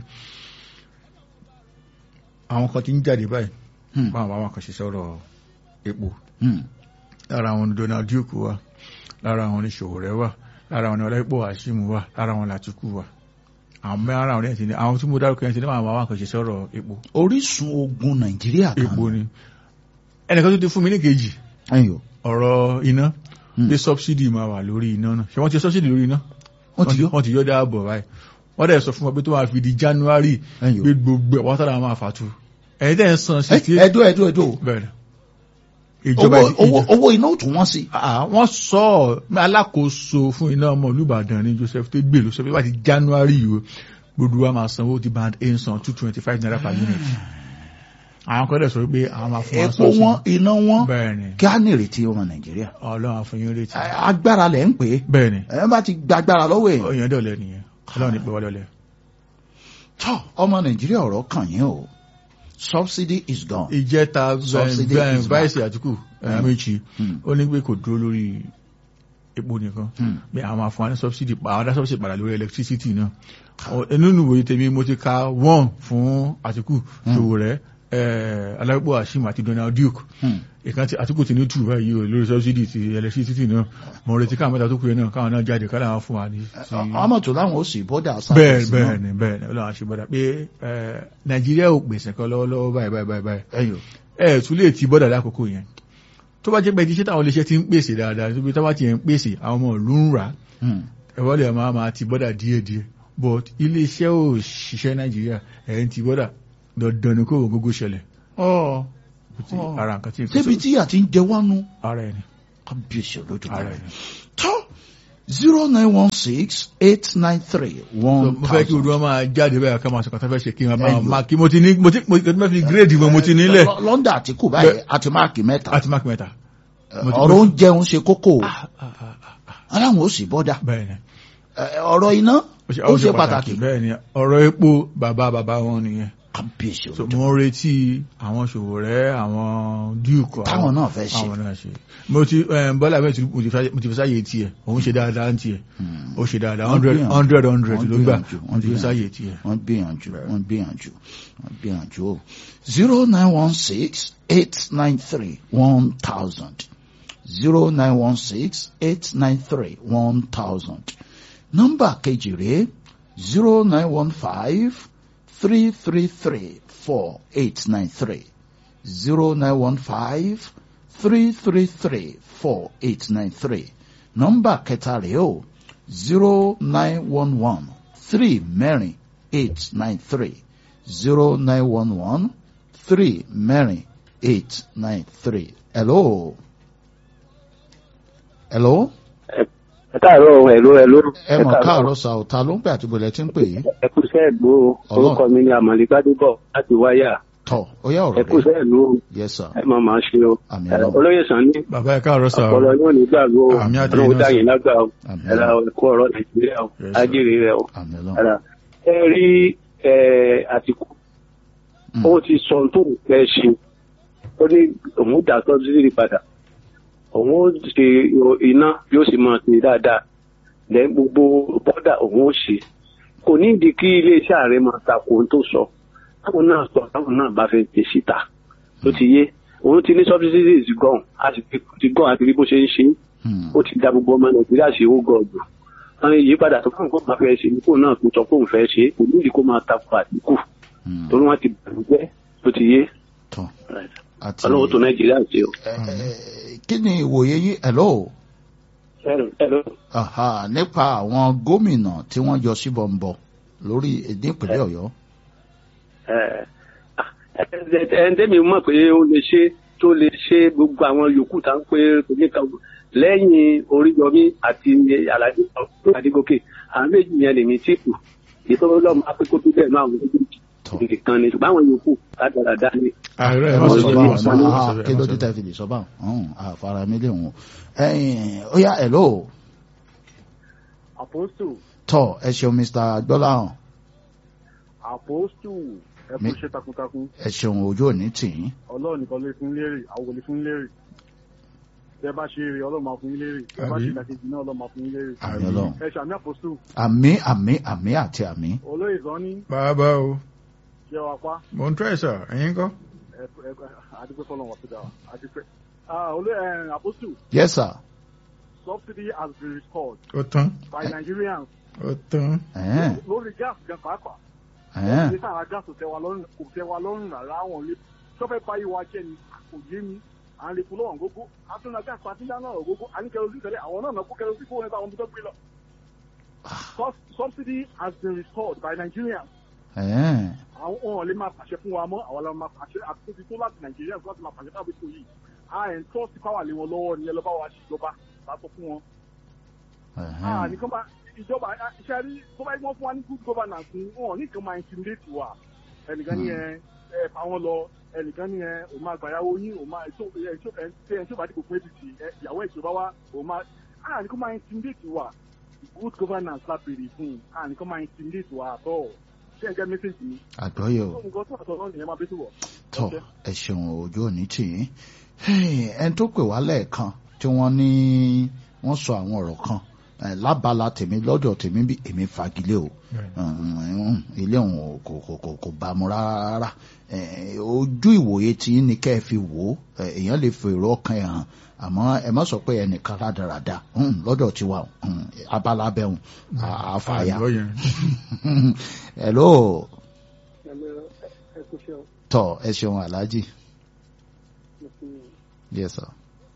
àwọn kan ti ń jáde báyìí Hmm. báwọn àwọn kan ṣe sọ̀rọ̀ epo Hmm. lára àwọn ni Donald Duke wà lára àwọn ni Sowore wà lára àwọn ni Ọláìpọ̀ Hashim wà lára àwọn Làtìkù wà àwọn mẹ́rin àwọn ẹ̀sìn ni àwọn tí mo dárúkọ ẹ̀sìn ní àwọn àwọn kan ṣe sọ̀rọ̀ epo orísun ogun nàìjíríà kan epo ni ẹnìkan tó ti fún mi ní kejì ẹ̀yin o. ọ̀rọ̀ iná Hmm. pé subsidy máa wà lórí iná náà ṣé wọ́n ti subsidy lórí iná wọ́n ti yọ wọ́n ti yọ dáàbọ̀ báyìí wọ́n dẹ̀ sọ fún wọn pé tó máa fi di January ẹ̀yin o. pé gbogbo ẹ̀ wọ́n sára máa fàtú ẹ̀yin tẹ̀ ń san Ẹ- sixty ẹdó ẹdó ẹdó bẹ́ẹ̀ ìjọba owó owó ìjọba owó iná ò tún wọ́n sí. Ah, wọ́n sọ ọ́ alákòóso fún iná ọmọ olùbàdàn ní Joseph tó gbèlú sọ pé wá ti January yìí o gbogbo wa máa sanwó ti band a san two twenty five naira per unit àwọn kan dẹ̀ sọ pé àwọn máa fún wa epo wọn iná wọn bẹ́ẹ̀ ni kí á nírètí ọmọ nàìjíríà. ọlọ́run àfọyín retí Ẹ, agbára lẹ̀ ń pè é bẹ́ẹ̀ ni ẹ bá ti gba agbára lọ́wọ́ ẹ̀. èèyàn dọ̀lẹ́ nìyẹn ọlọ́run ní pé wá dọ̀lẹ́ tọ́ ọmọ nàìjíríà ọ̀rọ̀ kàn yín o subsidy is gone. ìjẹta Subsidy is back. vice àtìkú ẹ̀ẹ́mẹ́jì Hmm. ó ní pé kò dúró lórí epo nìkan Hmm. bí àwọn àfọwọ́n subsidy pa àwọn dá subsidy padà lórí electricity náà Ọ- nínú ìwòye tèmi mo ti ka one fún Àtìkù Sowore Alábípò Hashim àti Donald Duke Hmm. ìkan tí Àtìkù ti ní two báyìí o lórí subsidy ti electricity náà mo retí káwọn mẹ́ta tó kú yẹn náà káwọn náà jáde káwọn fún wa ní sí ọmọ tó láwọn ó sì bọ́dà bẹ́ẹ̀ sáfẹ́sì bẹ́ẹ̀ ni bẹ́ẹ̀ ni Ọlọ́run àṣebọ́dà pé eh, Nàìjíríà ò pèsè kan lọ́wọ́lọ́wọ́ báyìí báyìí báyìí báyìí ẹ̀yọ̀ ẹ tún lè ti bọ́dà lákòókò yẹn tó bá jẹ́ pé iṣẹ́ táwọn iléeṣẹ́ ti ń pèsè dáadáa tó bí táwọn ti ń pèsè àwọn ọmọ ìlú ń rà ẹ̀wọ́n lè máa máa ti bọ́dà díẹ̀díẹ̀ but iléeṣẹ́ ò ṣiṣẹ́ Nàìjíríà ẹ̀ ń ti bọ́dà dandan ni kó o gógó ṣẹlẹ̀ ọ́ Ọ̀. ara nǹkan tí n débi tí àti ń jẹ wánu ara ẹni kábíyèsí ààrẹ olódùmarè ni. tó zero nine one six eight nine three So, one mo fẹ́ kí thousand. olúwa máa jáde bẹ́ẹ̀ ká máa sọ kàtà fẹ́ ṣe kí n máa Ẹyọ. máa kí mo ti ní mo ti mo ti mo ti fi gírèdì mo mo ti nílẹ̀ Lọ- London àtìkù báyìí àti máàkì mẹ́ta àti máàkì mẹ́ta. mo ti- ọ̀rọ̀ oúnjẹ ń ṣe kókó o. Ah, ah, ah, ah, aláwọn ò sì bọ́dà bẹ́ẹ̀ ni Ẹ, ọ̀rọ̀ iná ó ṣe pàtàkì bẹ́ẹ̀ ni ọ̀rọ̀ epo bàbá bàbá wọn nìyẹn. kábíyèsí so olódùmarè. mo ń retí àwọn Sowore àwọn duke Táwọn náà fẹ́ ṣe. àwọn náà ṣe mo ti eh, Bọ́lá bẹ́ẹ̀ tí mo ti fẹ́- mo ti fi sáyè tiẹ̀ òun ṣe dáadáa ń tiẹ̀ Hmm. ó ṣe dáadáa Wọ́n hundred gbìyànjú. hundred hundred Wọ́n ló gbà gbìyànjú, mo ti fi wọ́n sáyè tiẹ̀. wọ́n gbìyànjú wọ́n gbìyànjú wọ́n gbìyànjú o zero nine one six eight nine three one thousand zero nine one six eight nine three one thousand nọ́mbà kejì rèé zero nine one five three three three four eight nine three zero nine one five three three three four eight nine three nọ́mbà kẹta rèé o zero nine one one three mẹ́rin eight nine three zero nine one one three mẹ́rin eight nine three. Hello. Hello. ẹ káàárọ̀ ẹ̀ló ẹ̀ló. ẹ mọ̀ káàárọ̀ sa ọ̀tá ló ń pè àti bọ̀lẹ̀ tí ń pè yìí. ẹ kú iṣẹ́ ìlú o Ọlọ́run. orúkọ mi ni àmàlí gbádùbọ̀ láti wáyà tọ̀ ó yá ẹ ọ̀rọ̀ kú rẹ̀. iṣẹ́ ìlú o yes sir. ẹ máa máa ṣe o Àmín Ẹ, Ọlọ́run. olóyè sàn ní bàbá ẹ káàárọ̀ sà ọpọlọ yóò ní gbàgbó o Àmín àti ọlọ́run iná dá sà. yín lágbà o Àmín ẹ ra Ọlọ́run. ẹ̀kọ́ ọ̀rọ̀ nàìjíríà o Yes, sir. ájèrè rẹ o àmì ẹ ọlọ́run. ra ẹ rí ẹ àtìkù Mm. ó ti sọ ohun tó ń fẹ́ ṣe ó ní òun dà sọ́bsidì padà òun ó ṣe iná yóò sì máa ṣe dáadáa lẹ́yìn gbogbo bọ́dà òun ó ṣe kò ní ìdí kí iléeṣẹ́ ààrẹ máa takò ohun tó sọ táwọn náà sọ táwọn náà bá fẹ́ tẹ̀ síta ló ti yé òun ti ní subsidies gan a sì ti ti gan àti rí bó ṣe ń ṣe Hmm. ó ti da gbogbo ọmọ nàìjíríà sí owó gọọdù àwọn ìyípadà tó fún nǹkan máa fẹ́ ṣe ní kó náà tó sọ pé òun fẹ́ ṣe kò ní ìdí kó máa takò àdínkù Hmm. torí wọ́n ti bàjẹ́ ló ti yé tọ̀ àti. ọlọ́wọ́ tó nàìjíríà ṣe o. Ẹ, ẹ, kí ni ìwòye yín hello. Hello. Aha, nípa àwọn gómìnà tí wọ́n yọ síbọn ń bọ̀ lórí èdè ìpínlẹ̀ ọ̀yọ́. ẹn tẹ́mi mọ̀ pé ó lè ṣe tó lè ṣe gbogbo àwọn yòókù tá ń pé kò ní kan lẹ́yìn oríyọmí àti alájí àdígòkè àwọn méjì yẹn lèmi tí kù ìtọ́jú lọ́mọ akókó tó bẹ́ẹ̀ náà àwọn méjèèjì Tọ́. nìkan ni ṣùgbọ́n àwọn yòókù ládàradà ni. ààrẹ ẹ ẹ má má sọ sọ báwọn bẹ́ẹ̀, ẹ má mọ́ sọ ah, bẹ́ẹ̀, kí ẹ má ló sọ dé bẹ́ẹ̀. tẹ́ fi lè sọ báwọn ọ̀hún, àfara mi lè wọ̀n. ẹ̀yin, ó yá hello. àpòstù tọ́ ẹ ṣeun mr gbọ́láhàn àpòstù ẹ kú Mi- iṣẹ́ takuntakun ẹ ṣeun ojú òní tì í. ọlọ́run nìkan lè fún lérè àwọn kò lè fún lérè tẹ bá ṣe eré ọlọ́run máa fún yín lérè tẹ bá Àbí? ṣe ìdàkejì náà ọlọ́run máa fún yín lérè àmì ọlọ́run. ẹ ṣàmì àpòstù àmì àmì àmì àti àmì. olóyè sàn ní bàbá o ṣé wàá pa mo ń tọ́ ẹ̀ sà ẹ̀yin kọ́ ẹ ẹ àdúpẹ́ fọlọ́run wà sídà àdúpẹ́ olóyè àpòstù yes sir. subsidy has been restored ó tán by Nigerians ó tán ẹ̀ẹ́n, lórí gas gan pàápàá ẹ̀ẹ́n. ní sáà gas kò tẹ́ wa lọ́rùn kò tẹ́ wa lọ́rùn rárá àwọn ilé sọfẹ báyìí wa jẹ ni kò yé mi à ń lè fún lọ́wọ́n gógó àtúnná gas àti dáná ọ̀rọ̀ gógó à ní kẹrọsí tẹ́lẹ̀ àwọn náà náà kó kẹrọsí fún wọn nípa àwọn tó gbé lọ. Sub- subsidy has been restored by Nigerians ẹ̀ẹ́n. àwọn ohun lè máa pàṣẹ fún wa mọ́ àwọn lè máa pàṣẹ àtúntò tó láti Nigerians láti máa pàṣẹ táwọn ètò yìí à ń tọ́ sí power lé wọn lọ́wọ́ ni ẹ lọ́ bá wa ṣèjọba látọ̀ fún wọn ah ẹ̀ẹ́n. nìkan bá ìjọba iṣẹ́ rí tó bá yẹ kí wọ́n fún wa ní good governance ni wọn nìkan máa intimidate wa ẹnìkan ní ẹ ẹ fà wọn lọ ẹnìkan ní ẹ òun máa gbàyàwó yín òun máa ètò ẹ ètò ẹ ṣe ẹ tí ó bá dìbò fún apc ẹ ìyàwó ìjọba wa òun máa ah nìkan máa intimidate wa good governance la béèrè fún ah nìkan máa intimidate wa àtọ ṣé ẹ jẹ message mi àgbọ́yé o. tó nǹkan tó àtọ náà nìyẹn máa bẹ tó wọ. tọ ẹ ṣeun ojú òní tì í ẹni tó pè wá lẹ́ẹ̀kan tí wọ́n ní wọ́n sọ àwọn ọ̀rọ̀ kan eh, lábala tèmi lọ́dọ̀ tèmi bí èmi fagilé o Mm, ilé òun ò- kò kò kò kò bá mu rárá Eh, ojú ìwòye tí ní kẹ́ ẹ fi wò ó eh, èèyàn lè fi èrò ọkàn ẹ̀ hàn àmọ́ ẹ má sọ pé ẹnìkan rádaràda Mm, lọ́dọ̀ tiwa o, mm, abala bẹ́hùn àfàyà àgbọ̀ yẹn hello ẹ kò ṣe ọ tọ ẹ ṣeun aláàjì mo fi yes sir.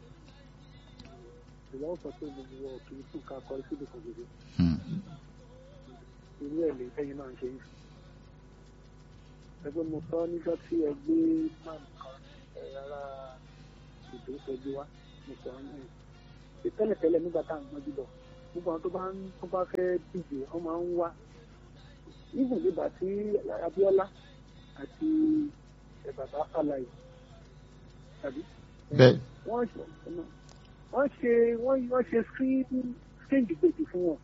ìwà ọ̀sán tó gbogbo ọ̀ kì í tún ká kọrí síbi kan gbogbo Mm. irú ẹ̀ lè tẹ́yìn náà ń ṣe yìí. ẹgbẹ́ mo sọ nígbà tí ẹ gbé man kan ẹ̀ rárá ìdó sọjú wá mo sọ ní tẹ́lẹ̀tẹ́lẹ̀ nígbà tá à ń gbọ́njú lọ gbogbo àwọn tó bá ń tó bá fẹ́ díje wọ́n máa ń wá even nígbà tí Abíọ́lá àti ẹ̀ bàbá Fálàyé tàbí bẹ́ẹ̀ wọ́n ṣe wọ́n ṣe wọ́n wọ́n ṣe screen screen debate fún wọn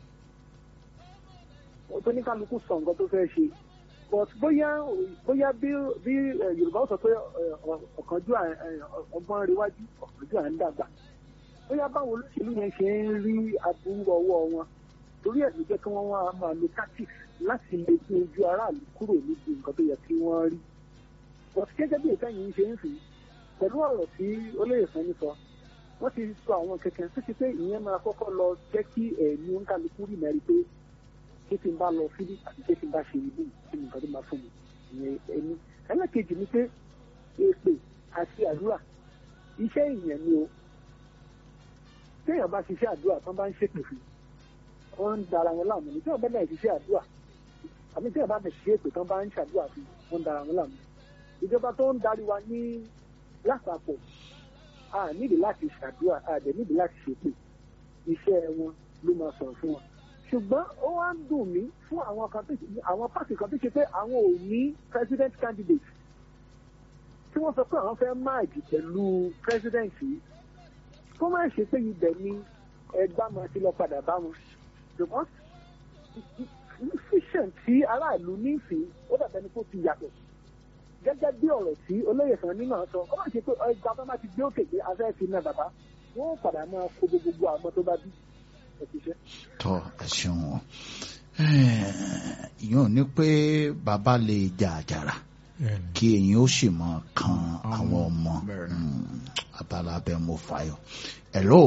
tó ní kálukú sọ nǹkan tó fẹ́ ṣe but bóyá bóyá bí bí eh, Yorùbá ó sọ pé eh, ọ- ọ̀kánjú à- eh, ọgbọ́n rewájú ọ̀kánjú à ń dàgbà bóyá báwo olóṣèlú yẹn ṣe ń rí aburú ọwọ́ wọn torí ẹ̀ ló jẹ́ kí wọ́n wá máa lo tactics láti lè gbé ojú aráàlú kúrò níbi nǹkan tó yẹ kí wọ́n rí but gẹ́gẹ́ bí ìtẹ́yìn ń ṣe ń sìn pẹ̀lú ọ̀rọ̀ tí olóyè Sanni sọ wọ́n ti sọ àwọn kẹ̀kẹ́ tó ṣe pé ìyẹn máa kọ́kọ́ lọ jẹ́ kí ẹ̀mí oníkálukú rí mẹ́rin pé kí tí n bá lọ síbí àti kí tí n bá ṣe ìlú kí ni nǹkan tó máa fún mi ìyẹn ẹni ẹlẹ́kejì ni pé èpè àti àdúrà iṣẹ́ ìyẹn ni o téèyàn bá ṣiṣẹ́ àdúrà tán bá ń ṣèpè fún wọ́n ń dara wọn láàmú ni téèyàn bá náà ṣiṣẹ́ àdúrà àmì téèyàn bá bẹ̀ ṣe èpè tán bá ń ṣàdúrà fún wọ́n ń dara wọn láàmú ìjọba tó ń darí wa ní lápapọ̀ a nídìí láti ṣàdúrà a dẹ̀ nídìí láti ṣèpè iṣẹ́ wọn ló máa sọ̀rọ̀ fún wọn. ṣùgbọ́n ó wá ń dùn mí fún àwọn kan tó àwọn pàṣẹ kan tó ṣe pé àwọn ò ní president candidate tí wọ́n sọ pé àwọn fẹ́ máàjì pẹ̀lú president yìí kó má ṣe pé ibẹ̀ ni ẹgbà máa ti lọ padà bá wọn ṣùgbọ́n vision tí aráàlú nífẹ̀ẹ́ ó dàbẹ̀ ni kó ti yàtọ̀ gẹ́gẹ́ bí ọ̀rọ̀ tí olóyè kan nínú sọ ó má ṣe pé ẹgbà bá má ti gbé òkè pé afẹ́ fi náà bàbá wọ́n ó padà máa kó gbogbo àwọn tó bá bí ẹ̀ṣiṣẹ́. tọ́ ẹ ṣeun o ìyẹn ò ní pé bàbá lè jà àjàrà Bẹ́ẹ̀ni. kí èyí ó sì mọ kan àwọn ọmọ bẹ́ẹ̀ ni. Mm, abala abẹ mo fàyọ hello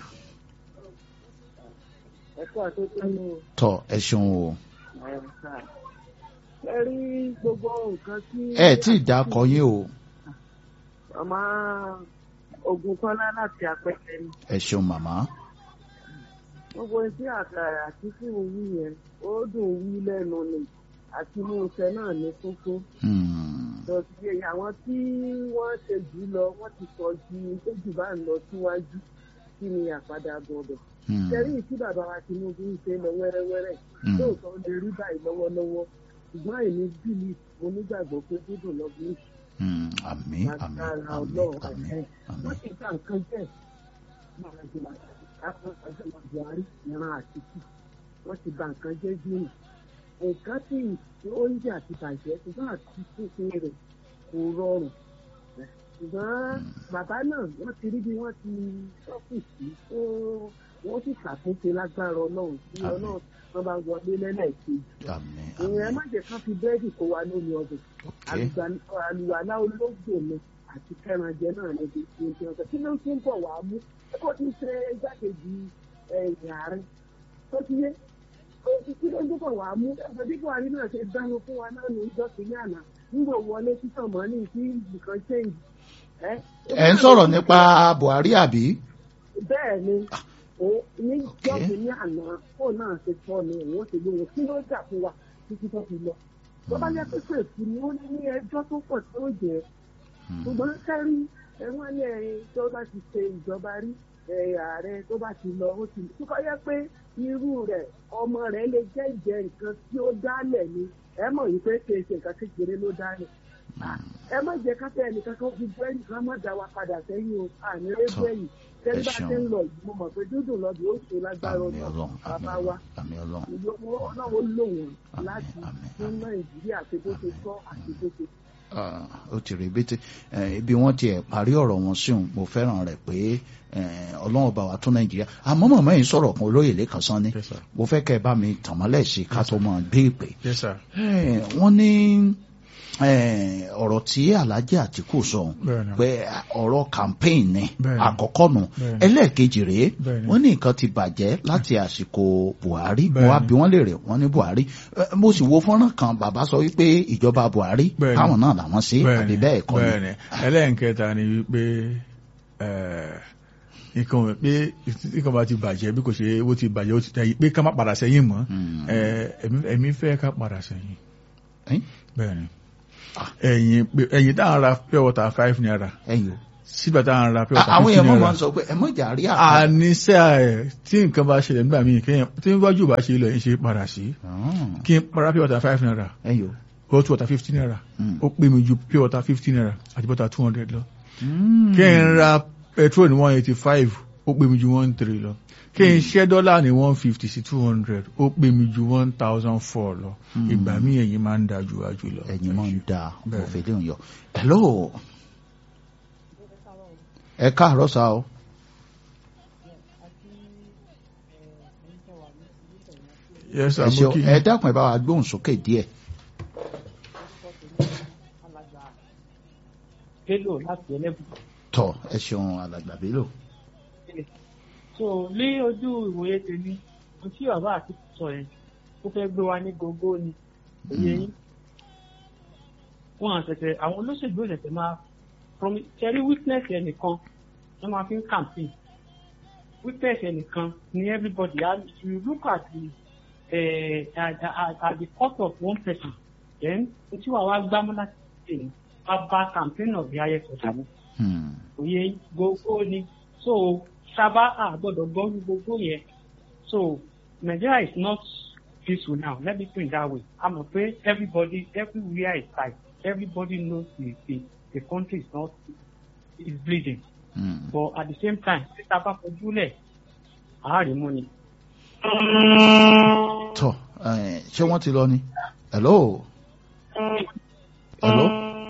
ẹ̀kọ́ àtúntò tọ́ ẹ ṣeun o ẹ rí gbogbo nǹkan tí. ẹ tí ì dákọ yín o màmá ogun kọ́lá láti apẹ̀tẹ̀ ni. ẹ ṣeun màmá gbogbo etí àkàrà àti fún wí yẹn ó dùn wí lẹ́nu ni àti inú iṣẹ́ náà ní kókó. Hmm, lọ́sí àwọn tí wọ́n ṣe jù lọ wọ́n ti sọ ju tó jù bá ń lọ síwájú kí ni àpadà gbọdọ̀. hmm, kẹrí tí bàbá wa Tinubu ń ṣe lọ wẹ́rẹ́wẹ́rẹ́ hmm. lóòótọ́ lè rí báyìí lọ́wọ́lọ́wọ́ ṣùgbọ́n èmi bílí mo nígbàgbọ́ pé dídùn lọ́gbìn Hmm, àmín àmín agbára àmín ọlọ́run àmín ẹ̀hẹ́. àmín wọ́n ti gba nǹkan jẹ́ máa ń gbà káfíń ọjọ́ Buhari ìran àtìkù wọ́n ti gba nǹkan jẹ́ gbìyànjú nǹkan tí oúnjẹ àti bàjẹ́ ṣùgbọ́n àti pínpín rẹ̀ kò rọrùn ṣùgbọ́n bàbá náà wọ́n ti rí bí wọ́n ti sọ́fìsì tó wọ́n sì ṣàtúnṣe lágbára ọlọ́run tí Àmín. ọlọ́run wọn bá wọlé lẹ́lẹ́kejì àmín ìyẹn àmín má jẹ́ kán fi búrẹ́dì kó wa lómi ọbẹ̀ ok àlùwàlá olóògbé mi àti kẹrànjẹ náà ní ibi tí ó ti kí ló ti ń bọ̀ wá mú kó ti ṣe igbákejì ẹ̀yìn ààrẹ tó ti yé kó ti kí ló ń bọ̀ wá mú ẹgbẹ́ bí buhari náà ṣe dáná fún wa náà ní ìjọ kìíní àná nígbà wọlé títàn mọ́ ní kí nǹkan change. ẹ ń sọ̀rọ̀ nípa Buhari àbí bẹ́ẹ̀ ni ó ní Ok. jọ́ọ̀bù ní àná fóònù náà ṣe tọ́ ni òun ó ṣe lóhun kí ló jà fún wa títí tó fi lọ. tó bá yẹ pé pèsè ni ó ní ẹjọ́ tó pọ̀ tó jẹ́ Hmm, ṣùgbọ́n sẹ́rí ẹ̀wọ̀n ní ẹ̀yìn tó bá ti ṣe ìjọba rí ẹ̀, ààrẹ tó bá ti lọ ó ti tó kọ́ yẹ pé irú rẹ̀ ọmọ rẹ̀ lè jẹ́ ìjẹ́ nǹkan tí ó dálẹ̀ ni ẹ mọ̀ yìí pé kì í ṣe nǹkan kékeré ló dálẹ̀ ẹ má jẹ́ káfẹ́ ẹnìkan kan fi bú ẹnìkan má dá wa padà sẹ́yìn o àní rédíò ẹ̀yìn tẹ́lí bá ṣeun. ti ń lọ yìí mo mọ̀ pé dúdùn lọ́dún ó ṣe lágbára àmín ọ̀nà Ọlọ́run bàbá àmín wa Ọlọ́run àmín Ọlọ́run ìlú ọlọ́run lò wọ́n Àmín, láti àmín, fún àmín. nàìjíríà àti bó ṣe tọ́ àti bó ṣe Ah, ó ti rí bété Eh, ibi wọ́n ti ẹ̀ parí ọ̀rọ̀ wọn sí òun mo fẹ́ràn rẹ̀ pé eh, ọlọ́run bá wa tún nàìjíríà àmọ́ màmá yìí sọ̀rọ̀ kan olóyè lẹ́kan sán ni Yes, sir. mo fẹ́ kẹ́ ẹ bá mi tàn mọ́lẹ̀ sí ká tó mọ̀ gbé ìpè Yes, sir. Eh, wọ́n ní eh, ọ̀rọ̀ tí Alhaji Àtìkù sọ òun Bẹ́ẹ̀ni. pé ọ̀rọ̀ campaign ni Bẹ́ẹ̀ni. àkọ́kọ́ nù Bẹ́ẹ̀ni. ẹlẹ́ẹ̀kejì rèé Bẹ́ẹ̀ni. wọ́n ní nǹkan ti bàjẹ́ láti àsìkò Buhari mo Bẹ́ẹ̀ni. wá bí wọ́n lè rè wọ́n ní Buhari Eh, mo sì wo fọ́nrán kan bàbá sọ wípé ìjọba Buhari Bẹ́ẹ̀ni. táwọn náà làwọn sí àbí bẹ́ẹ̀ kọ́ ni bẹ́ẹ̀ni ẹlẹ́nkẹta ni wípé ẹ̀, nǹkan wẹ̀ pé nǹkan bá ti bàjẹ́ bí kò ṣe ó ti bàjẹ́ ó ti tẹ̀yìn pé ká má padà sẹ́yìn mọ́ Hmm. ẹ̀, ẹ̀mí- ẹ̀mí fẹ́ ká padà sẹ́yìn Eh? bẹ́ẹ̀ni ẹ̀yìn pé- ẹ̀yìn tá à ń ra pure water five naira ẹ̀yin o sígbà tá à ń ra pure water àwọn 50 èèyàn mọ̀ naira. máa ń sọ pé ẹ mọ̀ jà rí àpá. àníṣe ẹ̀ tí nǹkan bá ṣẹlẹ̀ nígbà míì kéèyàn tí wájú bá ṣe lọ yín ṣe padà sí kí n para pure water five naira ẹyọ. hot water fifty naira Mm. ó pè mí ju pure water fifty naira àti bọ́tà two hundred lọ kí n ra petrol ní one eighty five ó pè mí ju one three lọ kí n ṣẹ́ dọ́là ní one fifty sí two hundred ó pè mí ju one thousand four lọ Mm. ìgbà míì ẹ̀yin máa ń da ju wájú lọ. ẹ̀yin máa ń da Bẹ́ẹ̀. òfin lè yọ. hello. ẹ káàárọ̀ sá o. yes sir ẹ mo ṣeun kí ẹ dákun ẹ bá wa gbóhùn sókè díẹ̀. Bello láti ẹlẹ́bù. tọ ẹ ṣeun alàgbà Bello. So ní ojú ìwòye tèmi, ohun tí bàbá àti sọ yẹn, ó fẹ́ gbé wa ní gógó ni. Òye yín. Wọ́n àṣẹ̀ṣẹ̀ àwọn olóṣèlú òṣèṣẹ̀ máa promi ṣẹ́rí weakness ẹnìkan wọ́n máa fi ń campaign. Weakness ẹnìkan ni everybody has you look at the uh, at, at, at the cost of one person then ohun tí wàá wá gbámú láti ṣe ní wàá bá campaign of the highest order mu Hmm. òye gbogbo ni so sábà àgbọ́dọ̀ gbọ́rú gbogbo yẹn so Nigeria is not peaceful now let me put it that way a mọ̀ pé everybody everywhere is tight everybody knows the the the country is not is bleeding Hmm. but at the same time tí sábà fojú lẹ̀ àárín mú ni. tọ ẹ, ṣé wọ́n ti lọ ni. hello. hello.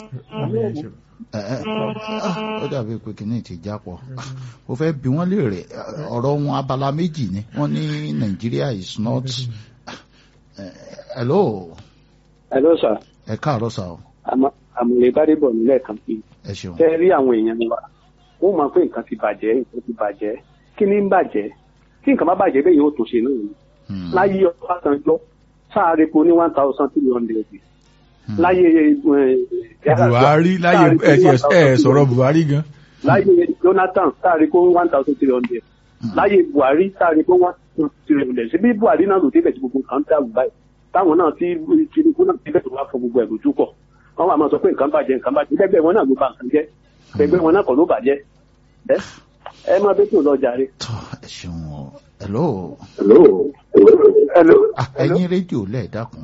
ẹ ẹ ah, ó dàbí pé kìíní ti jápọ̀ mo fẹ́ bi wọ́n léèrè eh, ọ̀rọ̀ wọn abala méjì ni wọ́n ní Nigeria is not. Eh, hello. hello sir ẹ káàárọ̀ sá o. àmọ́ àmọ̀lẹ́ bá dé bọ̀ nílẹ̀ kan sí i. ẹ ṣeun. tẹ́ rí àwọn èèyàn wa wọ́n mọ̀ pé nǹkan ti bàjẹ́ nǹkan ti bàjẹ́ kí ni ń bàjẹ́ tí nǹkan bá bàjẹ́ bẹ́ẹ̀ yóò tún ṣe náà ni Hmm. láyé Ọbásanjọ́ sáà repo ní one thousand three hundred Hmm. láyé eh, Buhari láyé sáà repo ẹ ní ti ẹ 1,300. sọ̀rọ̀ Buhari gan. láyé Jonathan sáà repo one thousand three hundred Hmm. láyé Buhari sáà repo one thousand three hundred síbí Buhari náà ló débẹ̀ tí gbogbo nǹkan ń dàrú báyìí táwọn náà tí Tinubu náà débẹ̀ tó wá fọ gbogbo ẹ̀ lójú pọ̀ wọ́n wà máa sọ pé nǹkan bàjẹ́ nǹkan bàjẹ́ gbẹgbẹ́ wọn náà ló bà nǹkan jẹ́ gbẹgbẹ́ wọn náà kọ́ ló bàjẹ́ ẹ ẹ máa bẹ́ tó lọ jàre. tọ ẹ ṣeun o. hello. hello hello ah ẹyin rédíò lẹ́ẹ̀ dákun.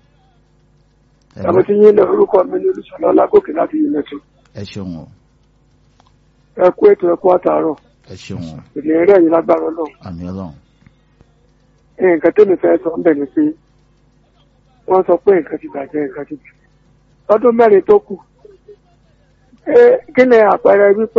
Hello. àwọn tí yín lọ orúkọ mi ní olùsọlá ọlágòkè láti yìí lẹtọ ẹ ṣeun o. ẹ kú ètò ẹkú àtàárọ̀ ẹ ṣeun o. ìlérí ẹ̀yin lágbára Ọlọ́run àmì Ọlọ́run. nǹkan tẹ́mi fẹ́ sọ ń bẹ̀ ni pé wọ́n sọ pé nǹkan ti bàjẹ́ nǹkan ti bàjẹ́ lọ́dún mẹ́rin tó kù ẹ kí ni àpẹẹrẹ wípé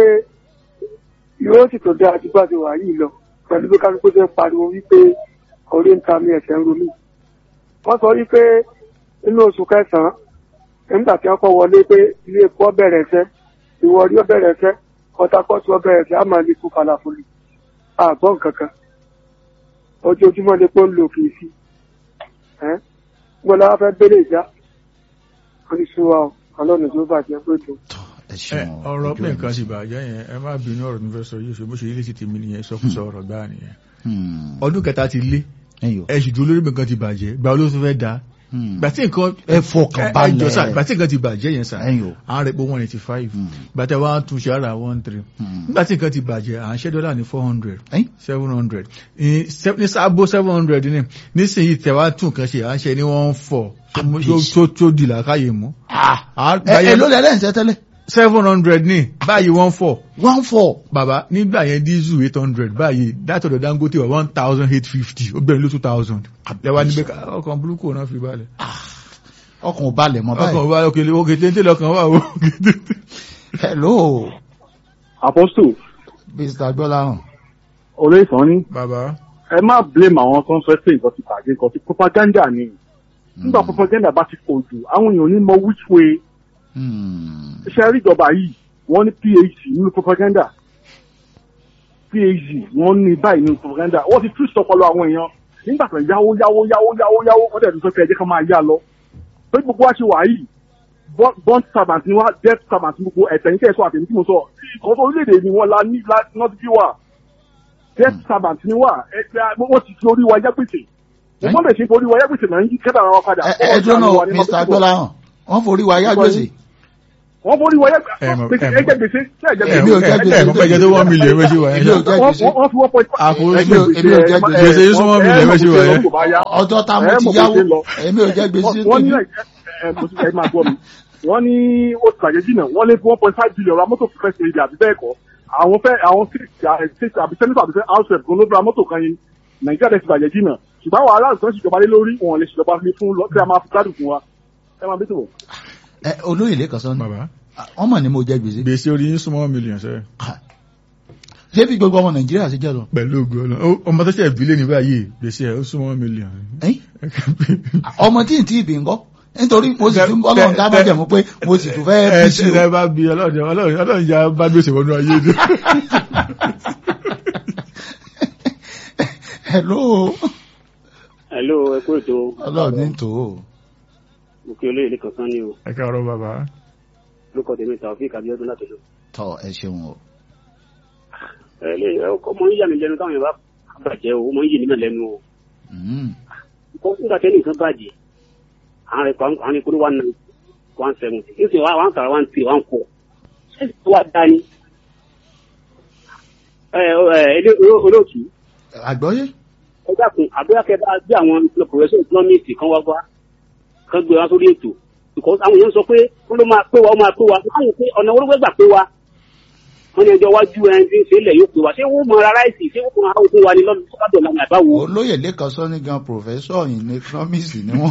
yóò sì tó dá àdúgbò àti wà yìí lọ pẹ̀lú bí kálukú ṣe ń pariwo wípé orí ń ta mi ẹ̀sẹ̀ ń ro mí wọ́n sọ wípé nínú oṣù kẹsàn-án nígbà tí wọ́n kọ́ wọlé pé ilé epo ọbẹ̀rẹ̀ ẹsẹ̀ ìwọ̀rí ọbẹ̀rẹ̀ ẹsẹ̀ kọ́tàkọ́tù ọbẹ̀rẹ̀ ẹsẹ̀ á máa lè kú falafolo àgbọ̀ nǹkan kan ojoojúmọ́ ni pé ó ń lò kì í sí ẹ́ gbọ́dọ̀ wá fẹ́ bẹ́lẹ̀ ìjà oníṣòwò ọlọ́run tó bàjẹ́ pé tó. tọ ẹ ẹ ṣeun o. ọ̀rọ̀ ojú pé ẹ̀ nǹkan ní ti sí. bàjẹ́ yẹn ẹ má bínú ọ̀rọ̀ mi fẹ́ sọ yìí ṣe bó ṣe ilé ti tèmi nìyẹn sọkúsọ ọ̀rọ̀ gbáà nìyẹn Hmm. ọdún kẹta ti lé ẹyọ. ẹ sì dúró lórí mi nǹkan ti bàjẹ́ gba olóṣù fẹ́ da Hmm. gbà tí nǹkan ẹ fọkàn balẹ̀. ẹ jọ sá gbà tí nǹkan ti bàjẹ́ yẹn sá ẹyọ. à ń rẹ̀ pé one eighty five Hmm. gbà tí wọ́n á tún ṣe ara one three Hmm. nígbà tí nǹkan ti bàjẹ́ à ń ṣẹ́ dọ́là ní four hundred Ẹ́n? seven hundred ní sábó seven hundred ní nísìnyí tẹ̀wá tún nǹkan ṣe à ń ṣe ní one four tó tó di làákàyè mú. Ah, À- ẹ ẹ ló lẹ lẹ́yìn tẹ́tẹ́lẹ̀. seven hundred ní báyìí one four one four. bàbá nígbà yẹn diesel eight hundred báyìí látọ̀dọ̀ Dangote wà one thousand eight fifty ó gbẹ̀rún ló two thousand lẹ́wà níbẹ̀ ká ọkàn burúkú náà fi balẹ̀ ọkàn ò balẹ̀ mọ́ báyìí. ọkàn wa òkèlè òkè téńté lọkàn wà ó hello apostle mr gbọ́láhàn. olóyè sàn ní bàbá ẹ má blame àwọn tó ń sọ pé nǹkan ti bàjẹ́ nǹkan ti propaganda ni nígbà propaganda bá ti pọ̀ jù àwọn èèyàn ò ní mọ which way Hmm. iṣẹ́ rí ìjọba yìí wọ́n ní phd nínú propaganda phd wọ́n ní báyìí nínú propaganda wọ́n ti twist ọpọlọ àwọn èèyàn nígbà tó ń yáwó yáwó yáwó yáwó yáwó wọ́n dẹ̀ tún sọ pé ẹ jẹ́ ká máa yá lọ pé gbogbo wa ṣe wà yìí bond- bond servant ni wá debt servant ni gbogbo ẹ̀tẹ̀yìn tẹ̀ sọ àtẹ̀yìn tí mo sọ ìkọ́sọ́ orílẹ̀-èdè ni wọ́n la ní not bí wà debt servant ni wá ẹ̀ wọ́n ti fi orí wa yá gbèsè wọ́n lè ṣe fi orí wa yá gbèsè náà ń yí kẹ́tà ara wa padà. ẹ ẹ dúró náà mr gbọ́láhàn wọ́n forí wa yá gbèsè. wọ́n forí wọlé Ẹ mọ̀- gbèsè ẹ mọ̀- ẹjẹ gbèsè ṣé ẹjẹ ẹ Èmi ò gbèsè jẹ́ gbèsè. ẹ kọ́ pẹ́jẹ tó wọ́n mílíọ̀n méjì wọ̀ èmi ò ẹ́ jẹ́ wọ́n gbèsè wọ́n fi wọ́n pọ̀ àpò Èmi ò- èmi ò jẹ́ gbèsè. Gbèsè yín súnmọ́ mílíọ̀n méjì wọ̀ ẹ́ ọjọ́ tá mo ti yáwó èmi ò jẹ́ gbèsè wọ́n ní tèmi. ẹ ẹ mo ti ẹ máa gbọ́ mi wọ́n ní ó ti bàjẹ́ jìnnà wọ́n lé one point five billion ra mọ́tò fún fẹ́ẹ́ ṣe àbí bẹ́ẹ̀ kọ́ àwọn fẹ́ àwọn state àbí senator àbí house rep gan ló ra mọ́tò kan yín nàìjíríà dẹ̀ ti bàjẹ́ jìnnà ṣùgbọ́n àwọn aláàlú tó ń ṣèjọba lé lórí wọn lè ṣèjọba lé fún lọ tí a máa fi gbádùn fún wa ẹ máa bí tó wọ̀. ẹ olóyè lẹ́kàn sọ ni bàbá ọmọ ni mo jẹ́ gbèsè. gbèsè orí yín súnmọ́ mílíọ̀n sẹ́yìn ṣé bí gbogbo ọmọ nàìjíríà ṣe jẹ́ lọ. pẹ̀lú ògo Ọlọ́run Ó- ọmọ tó ṣe ìbílẹ̀ ní báyìí gbèsè ẹ̀ ó súnmọ́ mílíọ̀n Ẹ́n? ọmọ tí ì tí ì bí ńkọ́ nítorí mo sì tún ọlọ́run dá má jẹ̀mú pé mo sì tún fẹ́ ẹ bí tí sí ẹ bá bí ọlọ́run ọlọ́run ọlọ́run ya bá gbèsè wọnú ayé ni. hello hello ẹ kú ètò ọlọ́run ní tò ó. òkè olóyè lè kankan ní o ẹ káàárọ̀ bàbá lórúkọ tèmi Taofeek Abíọ́dún láti lò. tọ ẹ ṣeun o. ẹ lè ẹ ọkọ mọ ń yà mí lẹ́nu táwọn yẹn bá bàjẹ́ o mọ ń yì nímọ̀ lẹ́nu o Mm. kó nígbà tẹ́lẹ̀ nǹkan bàjẹ́ àwọn rẹ̀ kọ́ àwọn ìkórè one nine one seventy nísìnyí wà one tàrà one three one four ṣé wàá dání. ẹ ẹ ilé olóòtú àgbọ́yé ẹ dákun àbúrò kẹ bá bí àwọn professor economics kan wá wá kan gbé wá sórí ètò because àwọn èèyàn sọ pé wọn ló máa pé wa ó máa pé wa wọn á yẹ pé ọ̀nà wọn ló fẹ́ gbà pé wa wọn ní ẹjọ́ wájú ẹni tí ń ṣe ilẹ̀ yóò pé wa ṣé wọ́n mọ ara ráìsì ṣé wọ́n mọ àwọn òkú wa ní lọ́dún tó bá dọ̀la ní àbáwo. olóyè lẹ́kàn sọ ní gan professor in economics ni wọ́n.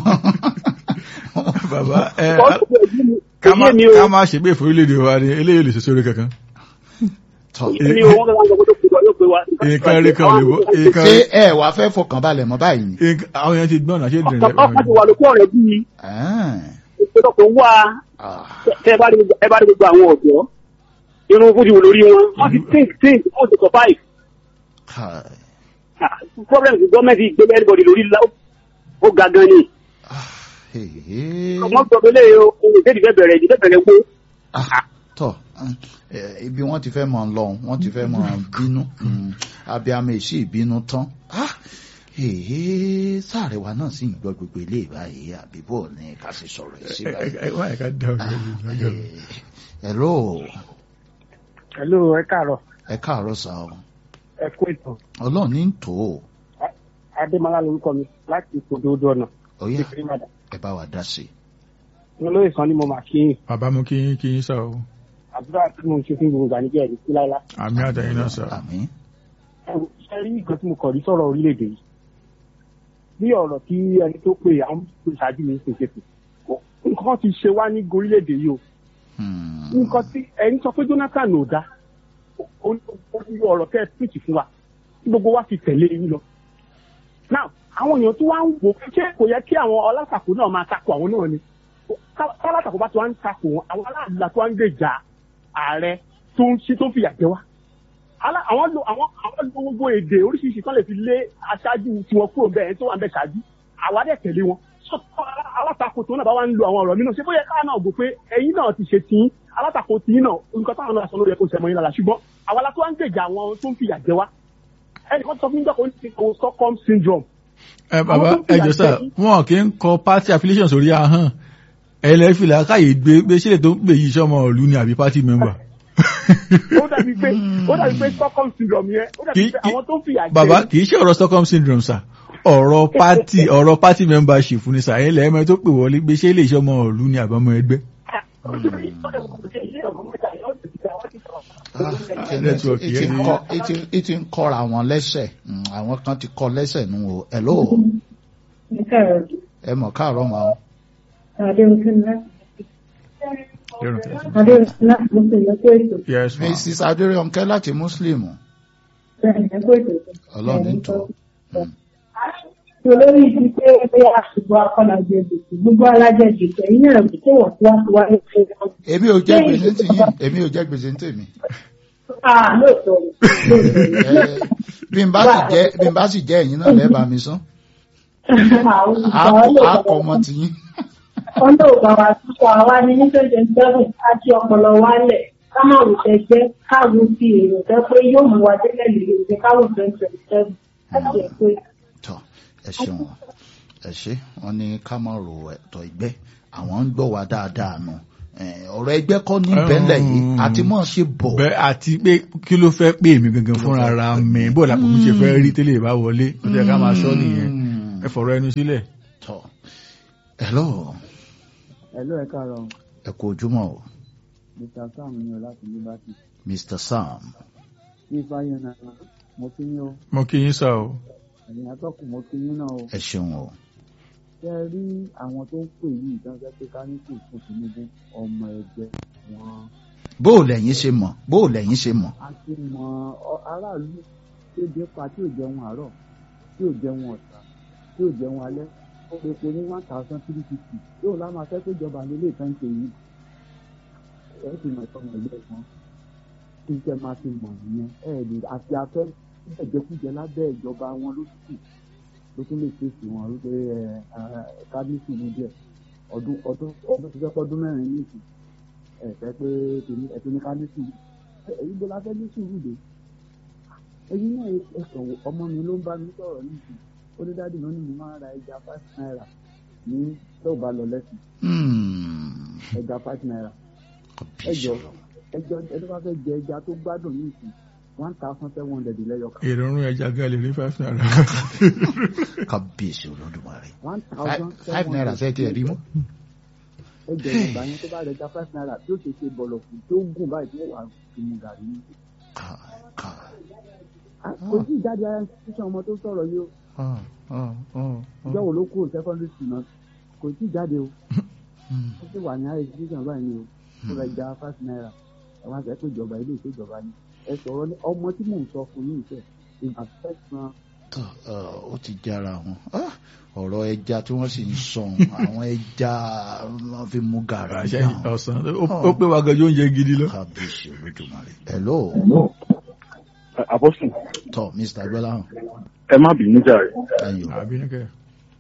bàbá ẹ Because kò yé mi- ká kò má yé mi o ká má ṣe pé ìforílẹ̀-èdè wa ni eléyìí lè ṣe sórí kankan. tọ kò yé mi o wọ́n kàn sọ pé tó pé wa yóò pé wa. nǹkan rí kan lè wọ nǹkan ṣé ẹ wàá fẹ́ fọkàn balẹ̀ mọ́ báyìí ni. nǹkan- àwọn yẹn ti gbọ́n náà ṣé dìrín ọkọ̀ ti wà lókè ọ̀rẹ́ bíi Ah. ìpínlọ̀pọ̀ wá Ah. tẹ́ ẹ bá rí gbogbo- ẹ bá rí gbogbo àwọn ọ̀dọ́ irun fúdi wò lórí wọn wọ́n ti think think wọ́n ti survive. Kai. Ah, problem ti gọ́ọ̀mẹ̀ntì gbé everybody lórí la ó ga gan ni. Ah. Hey. ọmọ gbọ́dọ̀ lé o ohun ìdẹ́ẹ̀dì fẹ́ bẹ̀rẹ̀ ìdí fẹ́ bẹ̀rẹ̀ gbó. Ah, tọ eh, ibi wọ́n ti fẹ́ mọ lọ́hùn wọ́n ti fẹ́ mọ bínú Mm, abiyamọ èsì ìbínú tán Ah, èé sáré wa náà sì ń gbọ́ gbogbo ilé ìbáyìí àbíbò ní ká sì sọ̀rọ̀ yìí sí báyìí. wọ́n ẹ̀ka dá ọ̀gá lọ́jọ́ Eh, hello hello ẹ káàárọ̀ ẹ káàárọ̀ sá o ẹ kú ètò ọlọ́run ní tò ó adémọlá lorúkọ mi láti ìpòdòdó ọ̀nà ọ̀yá ìpínlẹ̀ ìbàdàn ẹ bá wa dá sí i. mo lóye sàn ni mo mà kí yín bàbá mú kí yín kí yín sá o àdúrà tí mo ń ṣe fún gbogbo àníjẹ́ ẹ̀rí sí láíláí. àmì àtẹ̀yìn náà sá. àmín ṣe rí nǹkan tí mo kọ̀ rí sọ̀rọ̀ orílẹ̀-èdè yìí bí ọ̀rọ̀ tí ẹni tó pè àwọn tó ṣáájú mi ṣe ṣe pè nǹkan ti ṣe wá ní orílẹ̀-èdè yìí o Hmm. nǹkan tí ẹni sọ pé Jonathan ò dá ó ní ọ̀rọ̀ tẹ́ ẹ pìtì fún wa tí gbogbo wa fi tẹ̀lé yín lọ. now àwọn èèyàn tó wá ń wò pé ṣé kò yẹ kí àwọn alátakò náà máa takò àwọn náà ni kálátakò bá ti wá ń takò wọn àwọn aláàlá tó wá ń gbèjà ààrẹ tó ń ṣí tó ń fìyà jẹ wá Alá- àwọn lo àwọn àwọn lo gbogbo èdè oríṣiríṣi kan lè fi lé aṣáájú tiwọn kúrò bẹ́ẹ̀ tó wà ń bẹ ṣáájú àwa dẹ̀ tẹ̀lé wọn So, alá- alátakò tó náà bá wá ń lo àwọn ọ̀rọ̀ mi náà ṣé bóyá káà náà gbọ́ pé ẹ̀yin náà ti ṣe tí alátakò tí náà nǹkan táwọn náà sọ lórí ẹ̀kọ́ ìṣẹ̀mọ̀ yín lára ṣùgbọ́n àwa la tó wá ń gbèjà àwọn tó ń fìyà jẹ wá ẹnì kan sọ fún mi jọ́ kó ní ti kò Stockholm syndrome ẹ bàbá Àwọn tó ẹ fìyà jọ sá jẹ yín. wọn kì í kọ party affiliation sórí ahọ́n ẹlẹ́fìlà káyè gbé gbé sílẹ̀ tó ń pè yí sọmọ ìlú ni àbí party member. ó dàbí pé ó dàbí pé Stockholm syndrome yẹn ó dàbí Kì í- pé àwọn tó ń fìyà jẹ bàbá yín- kì í ṣe ọ̀rọ̀ Stockholm syndrome sà ọ̀rọ̀ party ọ̀rọ̀ party membership ní sà ẹ̀ lẹ́ẹ̀mẹ́ tó pè wọlé gbé ṣé lè ṣe ọmọ ìlú ni àbámọ́ ẹgbẹ́. Ah, Network ẹ ti yẹn ń ni- kọ́- ẹ ti- ẹ ti ń kọ́ra wọn lẹ́sẹ̀ Mm, àwọn kan ti kọ́ lẹ́sẹ̀ nù o hello ẹ mọ̀ káàárọ̀ mọ́ o. yes ma mrs adéríọ̀nkẹ́ láti muslim ọlọ́run ní tò ó. olórí ibi pé pé àṣùgbọ́n akọ́nàjẹ gbèsè gbogbo alájẹ gbèsè ẹ̀yin náà kò tó wọ̀ tí wọ́n ti wáyé pé wọ́n èmi ò jẹ́ gbèsè ń tìyín èmi ò jẹ́ gbèsè ń tèmi. ah lóòótọ́ ni Ẹ, bí n bá sì jẹ́ bí n bá sì jẹ́ ẹ̀yin náà lẹ́ẹ̀bà mi sán àwọn Á- olùkọ́ á kọ ọmọ tìyín. wọn ló bá wa sísọ àwa ní ní twenty seven àti ọpọlọ wálẹ̀ ká má wò tẹgbẹ́ káàró fi èrò tẹ pé yóò mú wa délẹ̀ lè lè káwọ twenty twenty seven láti ẹ̀ pé tọ ẹ ṣeun ẹ ṣe wọn ní ká má ro ẹ̀tọ́ ìgbẹ́ àwọn ń gbọ́ wa dáadáa nù Eh, ọ̀rọ̀ ẹgbẹ́ kọ́ ní bẹ́lẹ̀ yìí Mm. àti mọ̀ ṣe bọ̀ bẹ́ẹ̀ àti pé kí ló fẹ́ pè mí gangan fúnra ra mi bó làpò mi ṣe fẹ́ rí tẹ́lẹ̀ bá wọlé ó ti yẹ ká máa sọ nìyẹn Mm. ẹ fọ̀rọ̀ ẹnu sílẹ̀. tọ́ hello Hello, ẹ káàárọ̀ ẹ kú ojúmọ́ o Mr. Sam ní ọ láti Liberty. Mr. Sam Bí Fáyọ̀ náà mo kí yín o, mo kí yín sá o. ẹ̀yin atọ́kùn mo kí yín náà o. ẹ ṣeun o Ṣé ẹ rí àwọn tó ń pè yìí ìdájọ́ pé ká ní kò fún Tinubu ọmọ ẹgbẹ́ wọn. bó o lẹ́yìn ṣe mọ̀ bó o lẹ́yìn ṣe mọ̀ A ti mọ ọ- aráàlú tí ó dé pa tí ò jẹun àárọ̀, tí ò jẹun ọ̀sán, tí ò jẹun alẹ́. Ó lè po ní one thousand three fifty. Yóò lá máa fẹ́ pé ìjọba ní ilé ìtàn ṣe yìí. Ẹ ti mọ̀ ìtọ́mọ ẹgbẹ́ wọn. Kí n tẹ́ máa fi mọ̀ nìyẹn. Ẹ lè àti afẹ́ ẹ̀jẹ̀kújẹ lábẹ́ ìjọba wọn lóṣù ló tún lè fèsì wọn wípé ẹ kábíyèsí ní díẹ̀ ọdún ọdún ọdún tó fẹ́ pọ́dún mẹ́rin ní ìsìn ẹ fẹ́ pé tèmi ẹ tó ní kábíyèsí èyí bó la fẹ́ ní sùúrù dé ẹyin náà ẹ kàn wò ọmọ mi ló ń bá mi sọ̀rọ̀ ní ìsìn ó ní dáàdì náà ní mo máa ń ra ẹja five naira ní tó bá lọ lẹ́sìn Hmm. ẹja five naira Kábíyèsí ẹjọ Ọlọ́run. ẹjọ ẹjọ bá fẹ́ jẹ ẹja tó gbádùn ní ìsìn one thousand seven hundred lẹ́yọ kan ìrọ̀rùn ẹja gan lè rí five naira. kábíyèsí olódùmarè one Five- thousand five naira ṣe tiẹ̀ rí mọ́ ẹjọ ìgbà yẹn tó bá rẹ ja five naira tí ó ṣe ṣe bọ̀lọ̀ fún tí ó gùn báyìí tí wọ́n wà fi mu gàrí ní. Ká- ká- kò sí ìjáde ara ṣíṣan ọmọ tó sọ̀rọ̀ yìí o ah, ah, ah, ìjọ ah. wo ló kúrò secondary school náà kò sí ìjáde o Hmm. ó sì wà ní high education báyìí ni o tó rẹ ja five naira ẹ wá sẹ pé ìjọba ilé ìṣèjọba ni ẹ sọ̀rọ̀ ní ọmọ tí mò ń sọ fún yín ìfẹ́ ìgbà fẹ́ san Tọ́, ọ, ó ti jára wọn Ah, ọ̀rọ̀ ẹja tí wọ́n sì ń sọ̀n àwọn ẹja wọ́n fi mú gàrà àṣẹ náà ọ̀sán ó- ó pé wa gan yóò ń jẹ gidi lọ. kábíyèsí olódùmarè hello àbọ̀sùn tọ́ Mr. agbọ́láhàn ẹ má bínú jàre ayò àbí ní kẹ́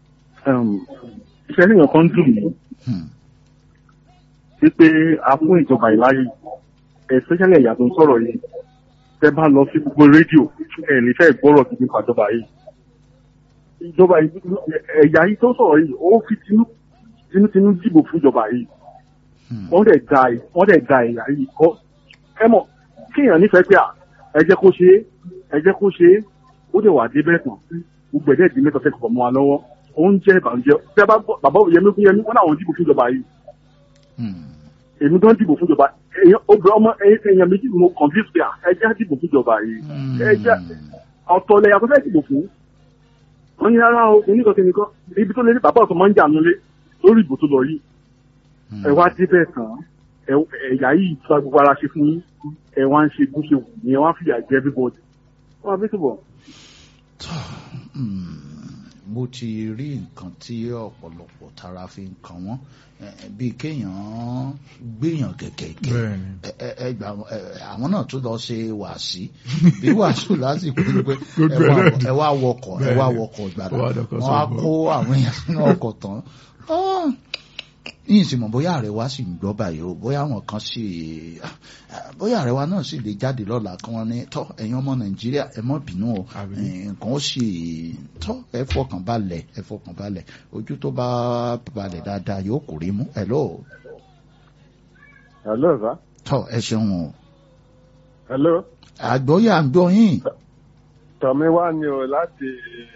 iṣẹ́ níyàn kan dùn mí Hmm. wípé a fún ìjọba ìláyè especially ẹ̀yà tó ń sọ̀rọ̀ yìí tẹ́ bá lọ sí gbogbo rédíò ẹ̀ nífẹ̀ẹ́ gbọ́rọ̀ sí nípa ìjọba yìí ìjọba yìí ẹ̀yà yìí tó sọ̀rọ̀ yìí ó fi tinú- tinútinú dìbò fún ìjọba yìí Hmm. wọ́n dẹ̀ da wọ́n dẹ̀ da ẹ̀yà yìí kọ́ ẹ mọ̀ kéèyàn nífẹ̀ẹ́ pé à ẹ jẹ́ kó ṣe é ẹ jẹ́ kó ṣe é ó dẹ̀ wà dé bẹ́ẹ̀ tán gbogbo ẹ̀dẹ́ ìdí mẹ́ta fẹ́ẹ́ kọ̀ mọ́ wa lọ́wọ́ oúnjẹ ìbànújẹ́ bí a bá gbọ́ bàbá Yẹmí Yẹmí wọn làwọn dìbò fún ìjọba yìí Hmm. èmi gan dìbò fún ìjọba èèyàn obìnrin ọmọ èèyàn méjì mo convince pé à ẹ jẹ́ dìbò fún ìjọba yìí Hmm. ẹ jẹ́ ọ̀tọ̀ lẹ̀yà tó fẹ́ dìbò fún wọ́n ní rárá o kìíní kan kìíní kan ibi tó lé ní bàbá ọ̀tọ̀ máa ń jà nulẹ̀ lórí ìbò tó lọ yìí Hmm. ẹ wá débẹ̀ tán ẹ- ẹ̀yà yìí tó gbogbo ara ṣe fún yín ẹ wá ń ṣe bó ṣe wù ní ẹ wá ń fìyà jẹ everybody wọ́n á bí túbọ̀. Tọ́, hmm, mo ti rí nǹkan tí ọ̀pọ̀lọpọ̀ tara fi ń kan wọ́n eh, bíi kéèyàn gbéyàn gẹ̀gẹ̀gẹ̀ bẹ́ẹ̀ni ẹ- ẹ- ẹ gbà wọn- ẹ, àwọn náà tún lọ ṣe wàásí bí wàásù lásìkò ní pé ẹ Gbogbo wá- ẹ̀ náà ẹ wá wọkọ̀ ẹ wá Bẹ́ẹ̀ni. wọkọ̀ ìgbàdàn Ó wá dọkọ̀ wọn á sọ́gbọ̀. kó àwọn èèyàn sínú ọkọ̀ tán Ah, yìí sì mọ̀ bóyá ààrẹ wa sì ń gbọ́ báyìí o bóyá àwọn kan sì ah, bóyá ààrẹ wa náà sì lè jáde lọ́la kí wọ́n ní tọ́ ẹ̀yin ọmọ nàìjíríà ẹ má bínú o Àbí. Eh, nǹkan ó sì tọ́ ẹ fọkàn balẹ̀ ẹ fọkàn balẹ̀ ojú tó bá balẹ̀ dáadáa yóò kò rí mú hello hello sir. tọ́ ẹ ṣeun o hello. àgbọ́yé àgbọ́yìn tọ̀mí wá ní o láti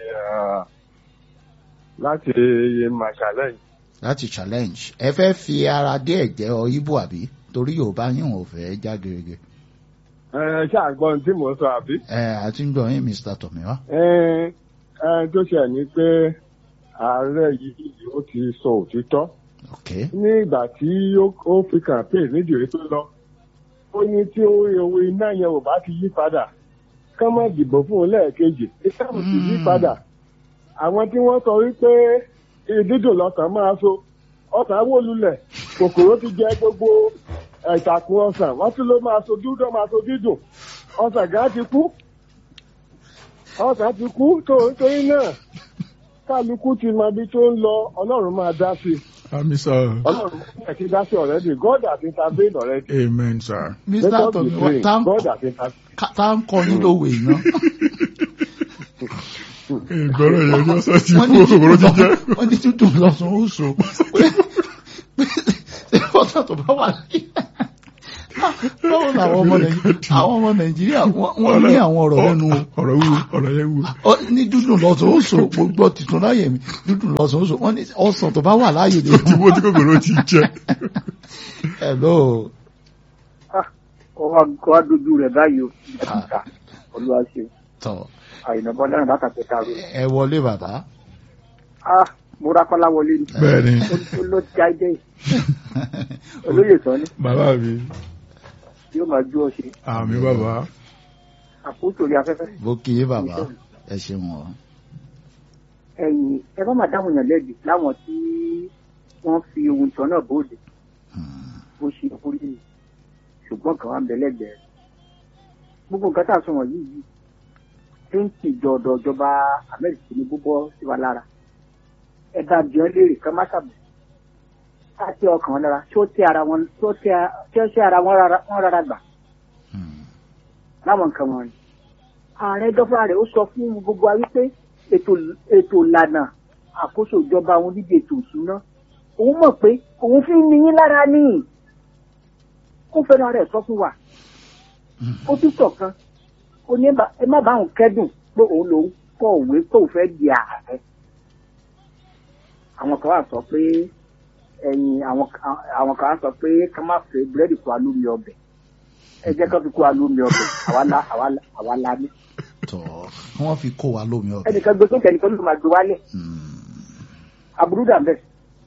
láti màṣálẹ̀ yìí. láti challenge ẹ fẹ́ fi ara dé ẹ̀jẹ̀ ọ ibo àbí torí yorùbá yín ò fẹ́ já gerege ẹ ṣàgbọ́n tí mò ń sọ àbí. ẹ àti ń gbọ́ yín mr tomiwa ẹ ẹ tó ṣe ní pé ààrẹ yìí ó ti sọ òtítọ́ ok ní ìgbà tí ó- ó fi campaign nídìí tó lọ ó ní tí owó owó iná yẹn ò bá ti yí padà ká má dìbò fún un lẹ́ẹ̀kejì ìsáàmù ti yí Mm. padà àwọn tí wọ́n sọ wípé ìdídùn lọ́sàn máa so ọ̀sán wó lulẹ̀ kòkòrò ti jẹ gbogbo ìtàkùn ọ̀sán wọ́n tún ló máa so dúdú máa so dídùn ọ̀sán gán ti kú ọ̀sán ti kú tó nítorí náà kálukú ti mọ ibi tó ń lọ ọlọ́run máa dá sí i àmì sọ ọlọ́run máa ti dá sí already God has intervened already. amen sir. mr Let us be tomiwa praying. tá ń God has intervened. ká- tá ń kọ́ yín lówe iná ìgbọ́rọ̀ yẹn ni ọ̀sán ti wọ́n kú ní òkòrò ti jẹ́. wọ́n ní tútù lọ́sùn ó so pé pé ọ̀sán tó bá wà láyé báwo làwọn ọmọ nàìjíríà àwọn ọmọ nàìjíríà wọ́n wọ́n ní àwọn ọ̀rọ̀ lẹ́nu o. ọ̀rọ̀ wúwo ọ̀rọ̀ yẹn wúwo. Ọ, ní dúdùn lọ́sàn ó sọ gbogbo tìtún láyè mi dúdùn lọ́sàn ó sọ wọ́n ní ọ̀sán tó bá wà láyè ni. tí wọ́n tí kòkòrò ti jẹ. hello ọwọ́ kọ́ wá dojú rẹ̀ báyìí o ìta olúwa ṣe tọ àyìnbó bọ́ lẹ́rìn látàkẹ́ ta rẹ̀. ẹ wọlé bàbá. ah mo ra kọ́lá wọlé ni bẹ́ẹ̀ni ó ló ti jáde olóyè sọ ni bàbá mi yóò máa jú ọ ṣe àmì bàbá àpótò orí afẹ́fẹ́. bó kí yé bàbá ẹ ṣeun ọ. ẹ̀yìn ẹ bá máa dáhùn yàn lẹ́bi láwọn tí wọ́n fi ohun tán náà bóde bó ṣe kúrí ni ṣùgbọ́n kan wá ń bẹ lẹ́gbẹ̀ẹ́ gbogbo nǹkan tá a sọ wọ̀nyí yìí tí ń tìjọ ọ̀dọ̀ ìjọba amẹ́ríkà Tinubu bọ́ sí wa lára ẹ̀dá àbíọ́ léèrè kan má ṣàbẹ̀ àti ọkàn wọn lára tí ó tẹ ara wọn tí ó tẹ tí ó tẹ ara wọn rárá wọn rárá gbà láwọn nǹkan wọn ni ààrẹ dọ́fà rẹ̀ ó sọ fún gbogbo wa wípé ètò ètò ìlànà àkóso ìjọba òun níbi ètò ìṣúná òun mọ̀ pé òun fi ń ni yín lára ní ó fẹ́ràn rẹ̀ sọ fún wa ó tún sọ̀kan ó ní ẹ má bá òun kẹ́dùn pé òun lòun kọ̀ òwe tó fẹ́ di ààrẹ àwọn kan wà sọ pé ẹ̀yìn àwọn àwọn kan wà sọ pé ká má fẹ́ búrẹ́dì kó alómi ọbẹ̀ ẹ jẹ́ ká fi kó alómi ọbẹ̀ àwa la àwa la àwa la ní. tọ wọ́n fi kó wa lómi ọbẹ̀. ẹnìkan gbé sókè ẹnìkan ló máa gbé wálẹ̀ aburú dà bẹ́ẹ̀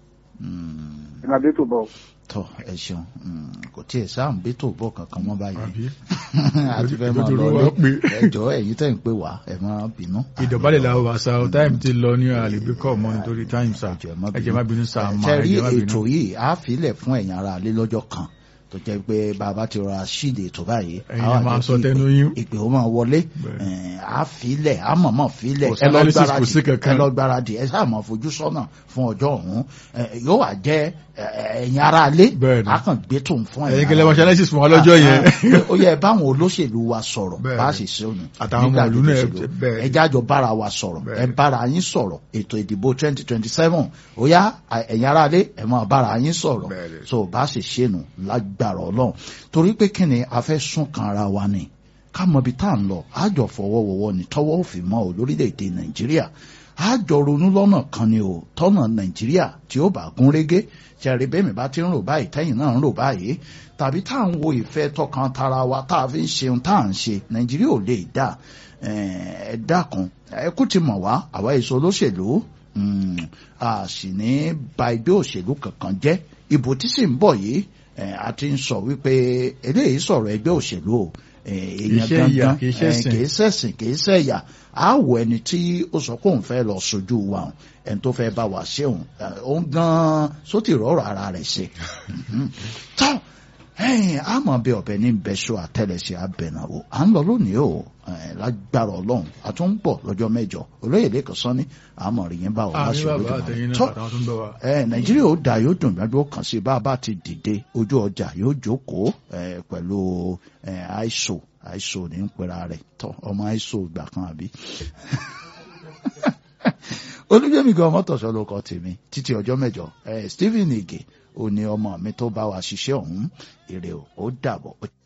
ẹ máa bẹ́ẹ̀ tó bọ̀. tọ ẹ ṣeun kò tiẹ̀ sáà ń bẹ́tò bọ̀ kankan mọ́ báyìí àbí àti fẹ́ máa lọ Ìdòdó wa pé. lé ẹjọ́ ẹ̀yin tẹ̀ ń pè wá ẹ máa bínú. ìdọ̀bálẹ̀ la wà sá ọ táìmù ti lọ ní àlèbí kọ́ mọ́ nítorí táìmù sá Ẹjọ́ ẹ má ẹ jẹ́ má bínú sá máa ṣe ẹ rí jẹ́ má bínú. ètò yìí á filẹ̀ fún ẹ̀yin ara lé lọ́jọ́ kan tó jẹ́ pé bàbá ti rọra ṣíde ètò báyìí. Ẹ̀yin á wà máa jẹ́ sọ kí tẹnu yín. ìpè ó máa wọlé Bẹ́ẹ̀. ẹ̀, á filẹ̀ á mọ̀mọ́ filẹ̀ Kò sí ẹ lọ analysis, kò gbáradì sí kankan. ẹ lọ gbáradì ẹ sáà máa fojú sọ́nà fún ọjọ́ ọ̀hún ẹ̀, yóò wà jẹ́ ẹ̀, ẹ̀yin ara lé Bẹ́ẹ̀ ni. á kàn gbé tòun fún ẹ̀yin ẹ̀yin kẹlẹ́ ara wọn lé. ṣaláìsì fún wa lọ́jọ́ yẹn. ó yẹ báwọn olóṣèlú wa sọ̀rọ̀ Bẹ́ẹ̀ bá a ni. sì ṣe òní Àtàwọn ọmọ ìlú náà, bẹ́ẹ̀ ni. ẹ jájọ bára wa sọ̀rọ̀ Bẹ́ẹ̀ ẹ ni. bára yín sọ̀rọ̀ ètò ìdìbò twenty twenty seven ó yá à- ẹ̀yin ará lé ẹ máa bára yín sọ̀rọ̀ Bẹ́ẹ̀ ni. so bá a sì ṣe nù lágbára ọlọ́run torí pé kí ni a fẹ́ sún kan ara wa ni ká mọ ibi tá à ń lọ àjọ fọwọ́wọ́wọ́ ni tọwọ́ òfin mọ́ ò lórílẹ̀‐èdè nàìjíríà àjọ ronú lọ́nà kan ni ò tọ́nà nàìjíríà tí ó bá gún régé ṣẹ̀rí bẹ́ẹ̀ mi bá ti ń rò báyìí tẹ́yìn náà ń rò báyìí tàbí tá à ń wo ìfẹ́ tọkàn tara wa tá a fi ń ṣeun tá à ń ṣe nàìjíríà ò lè dà ẹ dákun ẹ kú ti mọ̀ wá àwa èso olóṣèlú mm, a sì ní ba ẹgbẹ́ òṣèlú kankan jẹ́ ìbò tí sì ń bọ̀ yìí ẹ, a ti ń sọ wípé eléyìí sọ̀rọ̀ ẹgbẹ́ òṣèlú o ẹ, èèyàn ṣe ìyà, gangan kì í ṣe ẹ, ẹ̀sìn. kì í ṣẹ̀sìn kì í ṣẹ̀yà á wọ ẹni tí ó sọ pé òun fẹ́ lọ sojú wa o, ẹni tó fẹ́ bá wa ṣe òun ẹ, òun gan-an sótì rọrọ̀ ara rẹ̀ ṣe Mhm. tán ẹ̀yìn àmọ́ bí ọ̀bẹ ní bẹ́ṣọ àtẹlẹsẹ̀ abẹ̀nàwó à ń lọ lónìí o ẹ̀, lágbára ọlọ́run a tún ń bọ̀ lọ́jọ́ mẹ́jọ olóyè lẹ́kọ̀ọ́ sọ́ni àmọ́ rí yín bá wọn àmì láṣẹ bàbá lójúmọ́ àtẹ̀yìn náà tọ́ àtàwọn tó ń bọ̀ wá. ẹ nàìjíríà ó dà yóò dùn gbàgbé ó kàn sí bá a bá ti dìde ojú ọjà yóò jókòó ẹ pẹ̀lú ẹ àìsò àìsò ní ń pera rẹ̀ tọ́ ọmọ àìsò ìgbà kan àbí. olùjẹ́mi gan mọ́tòṣọ́ ló kọ́ tèmi títí ọjọ́ mẹ́jọ ẹ stephen ige ò ní ọmọ mi tó bá wa ṣiṣẹ́ ọ̀hún èrè o ó dàbọ̀.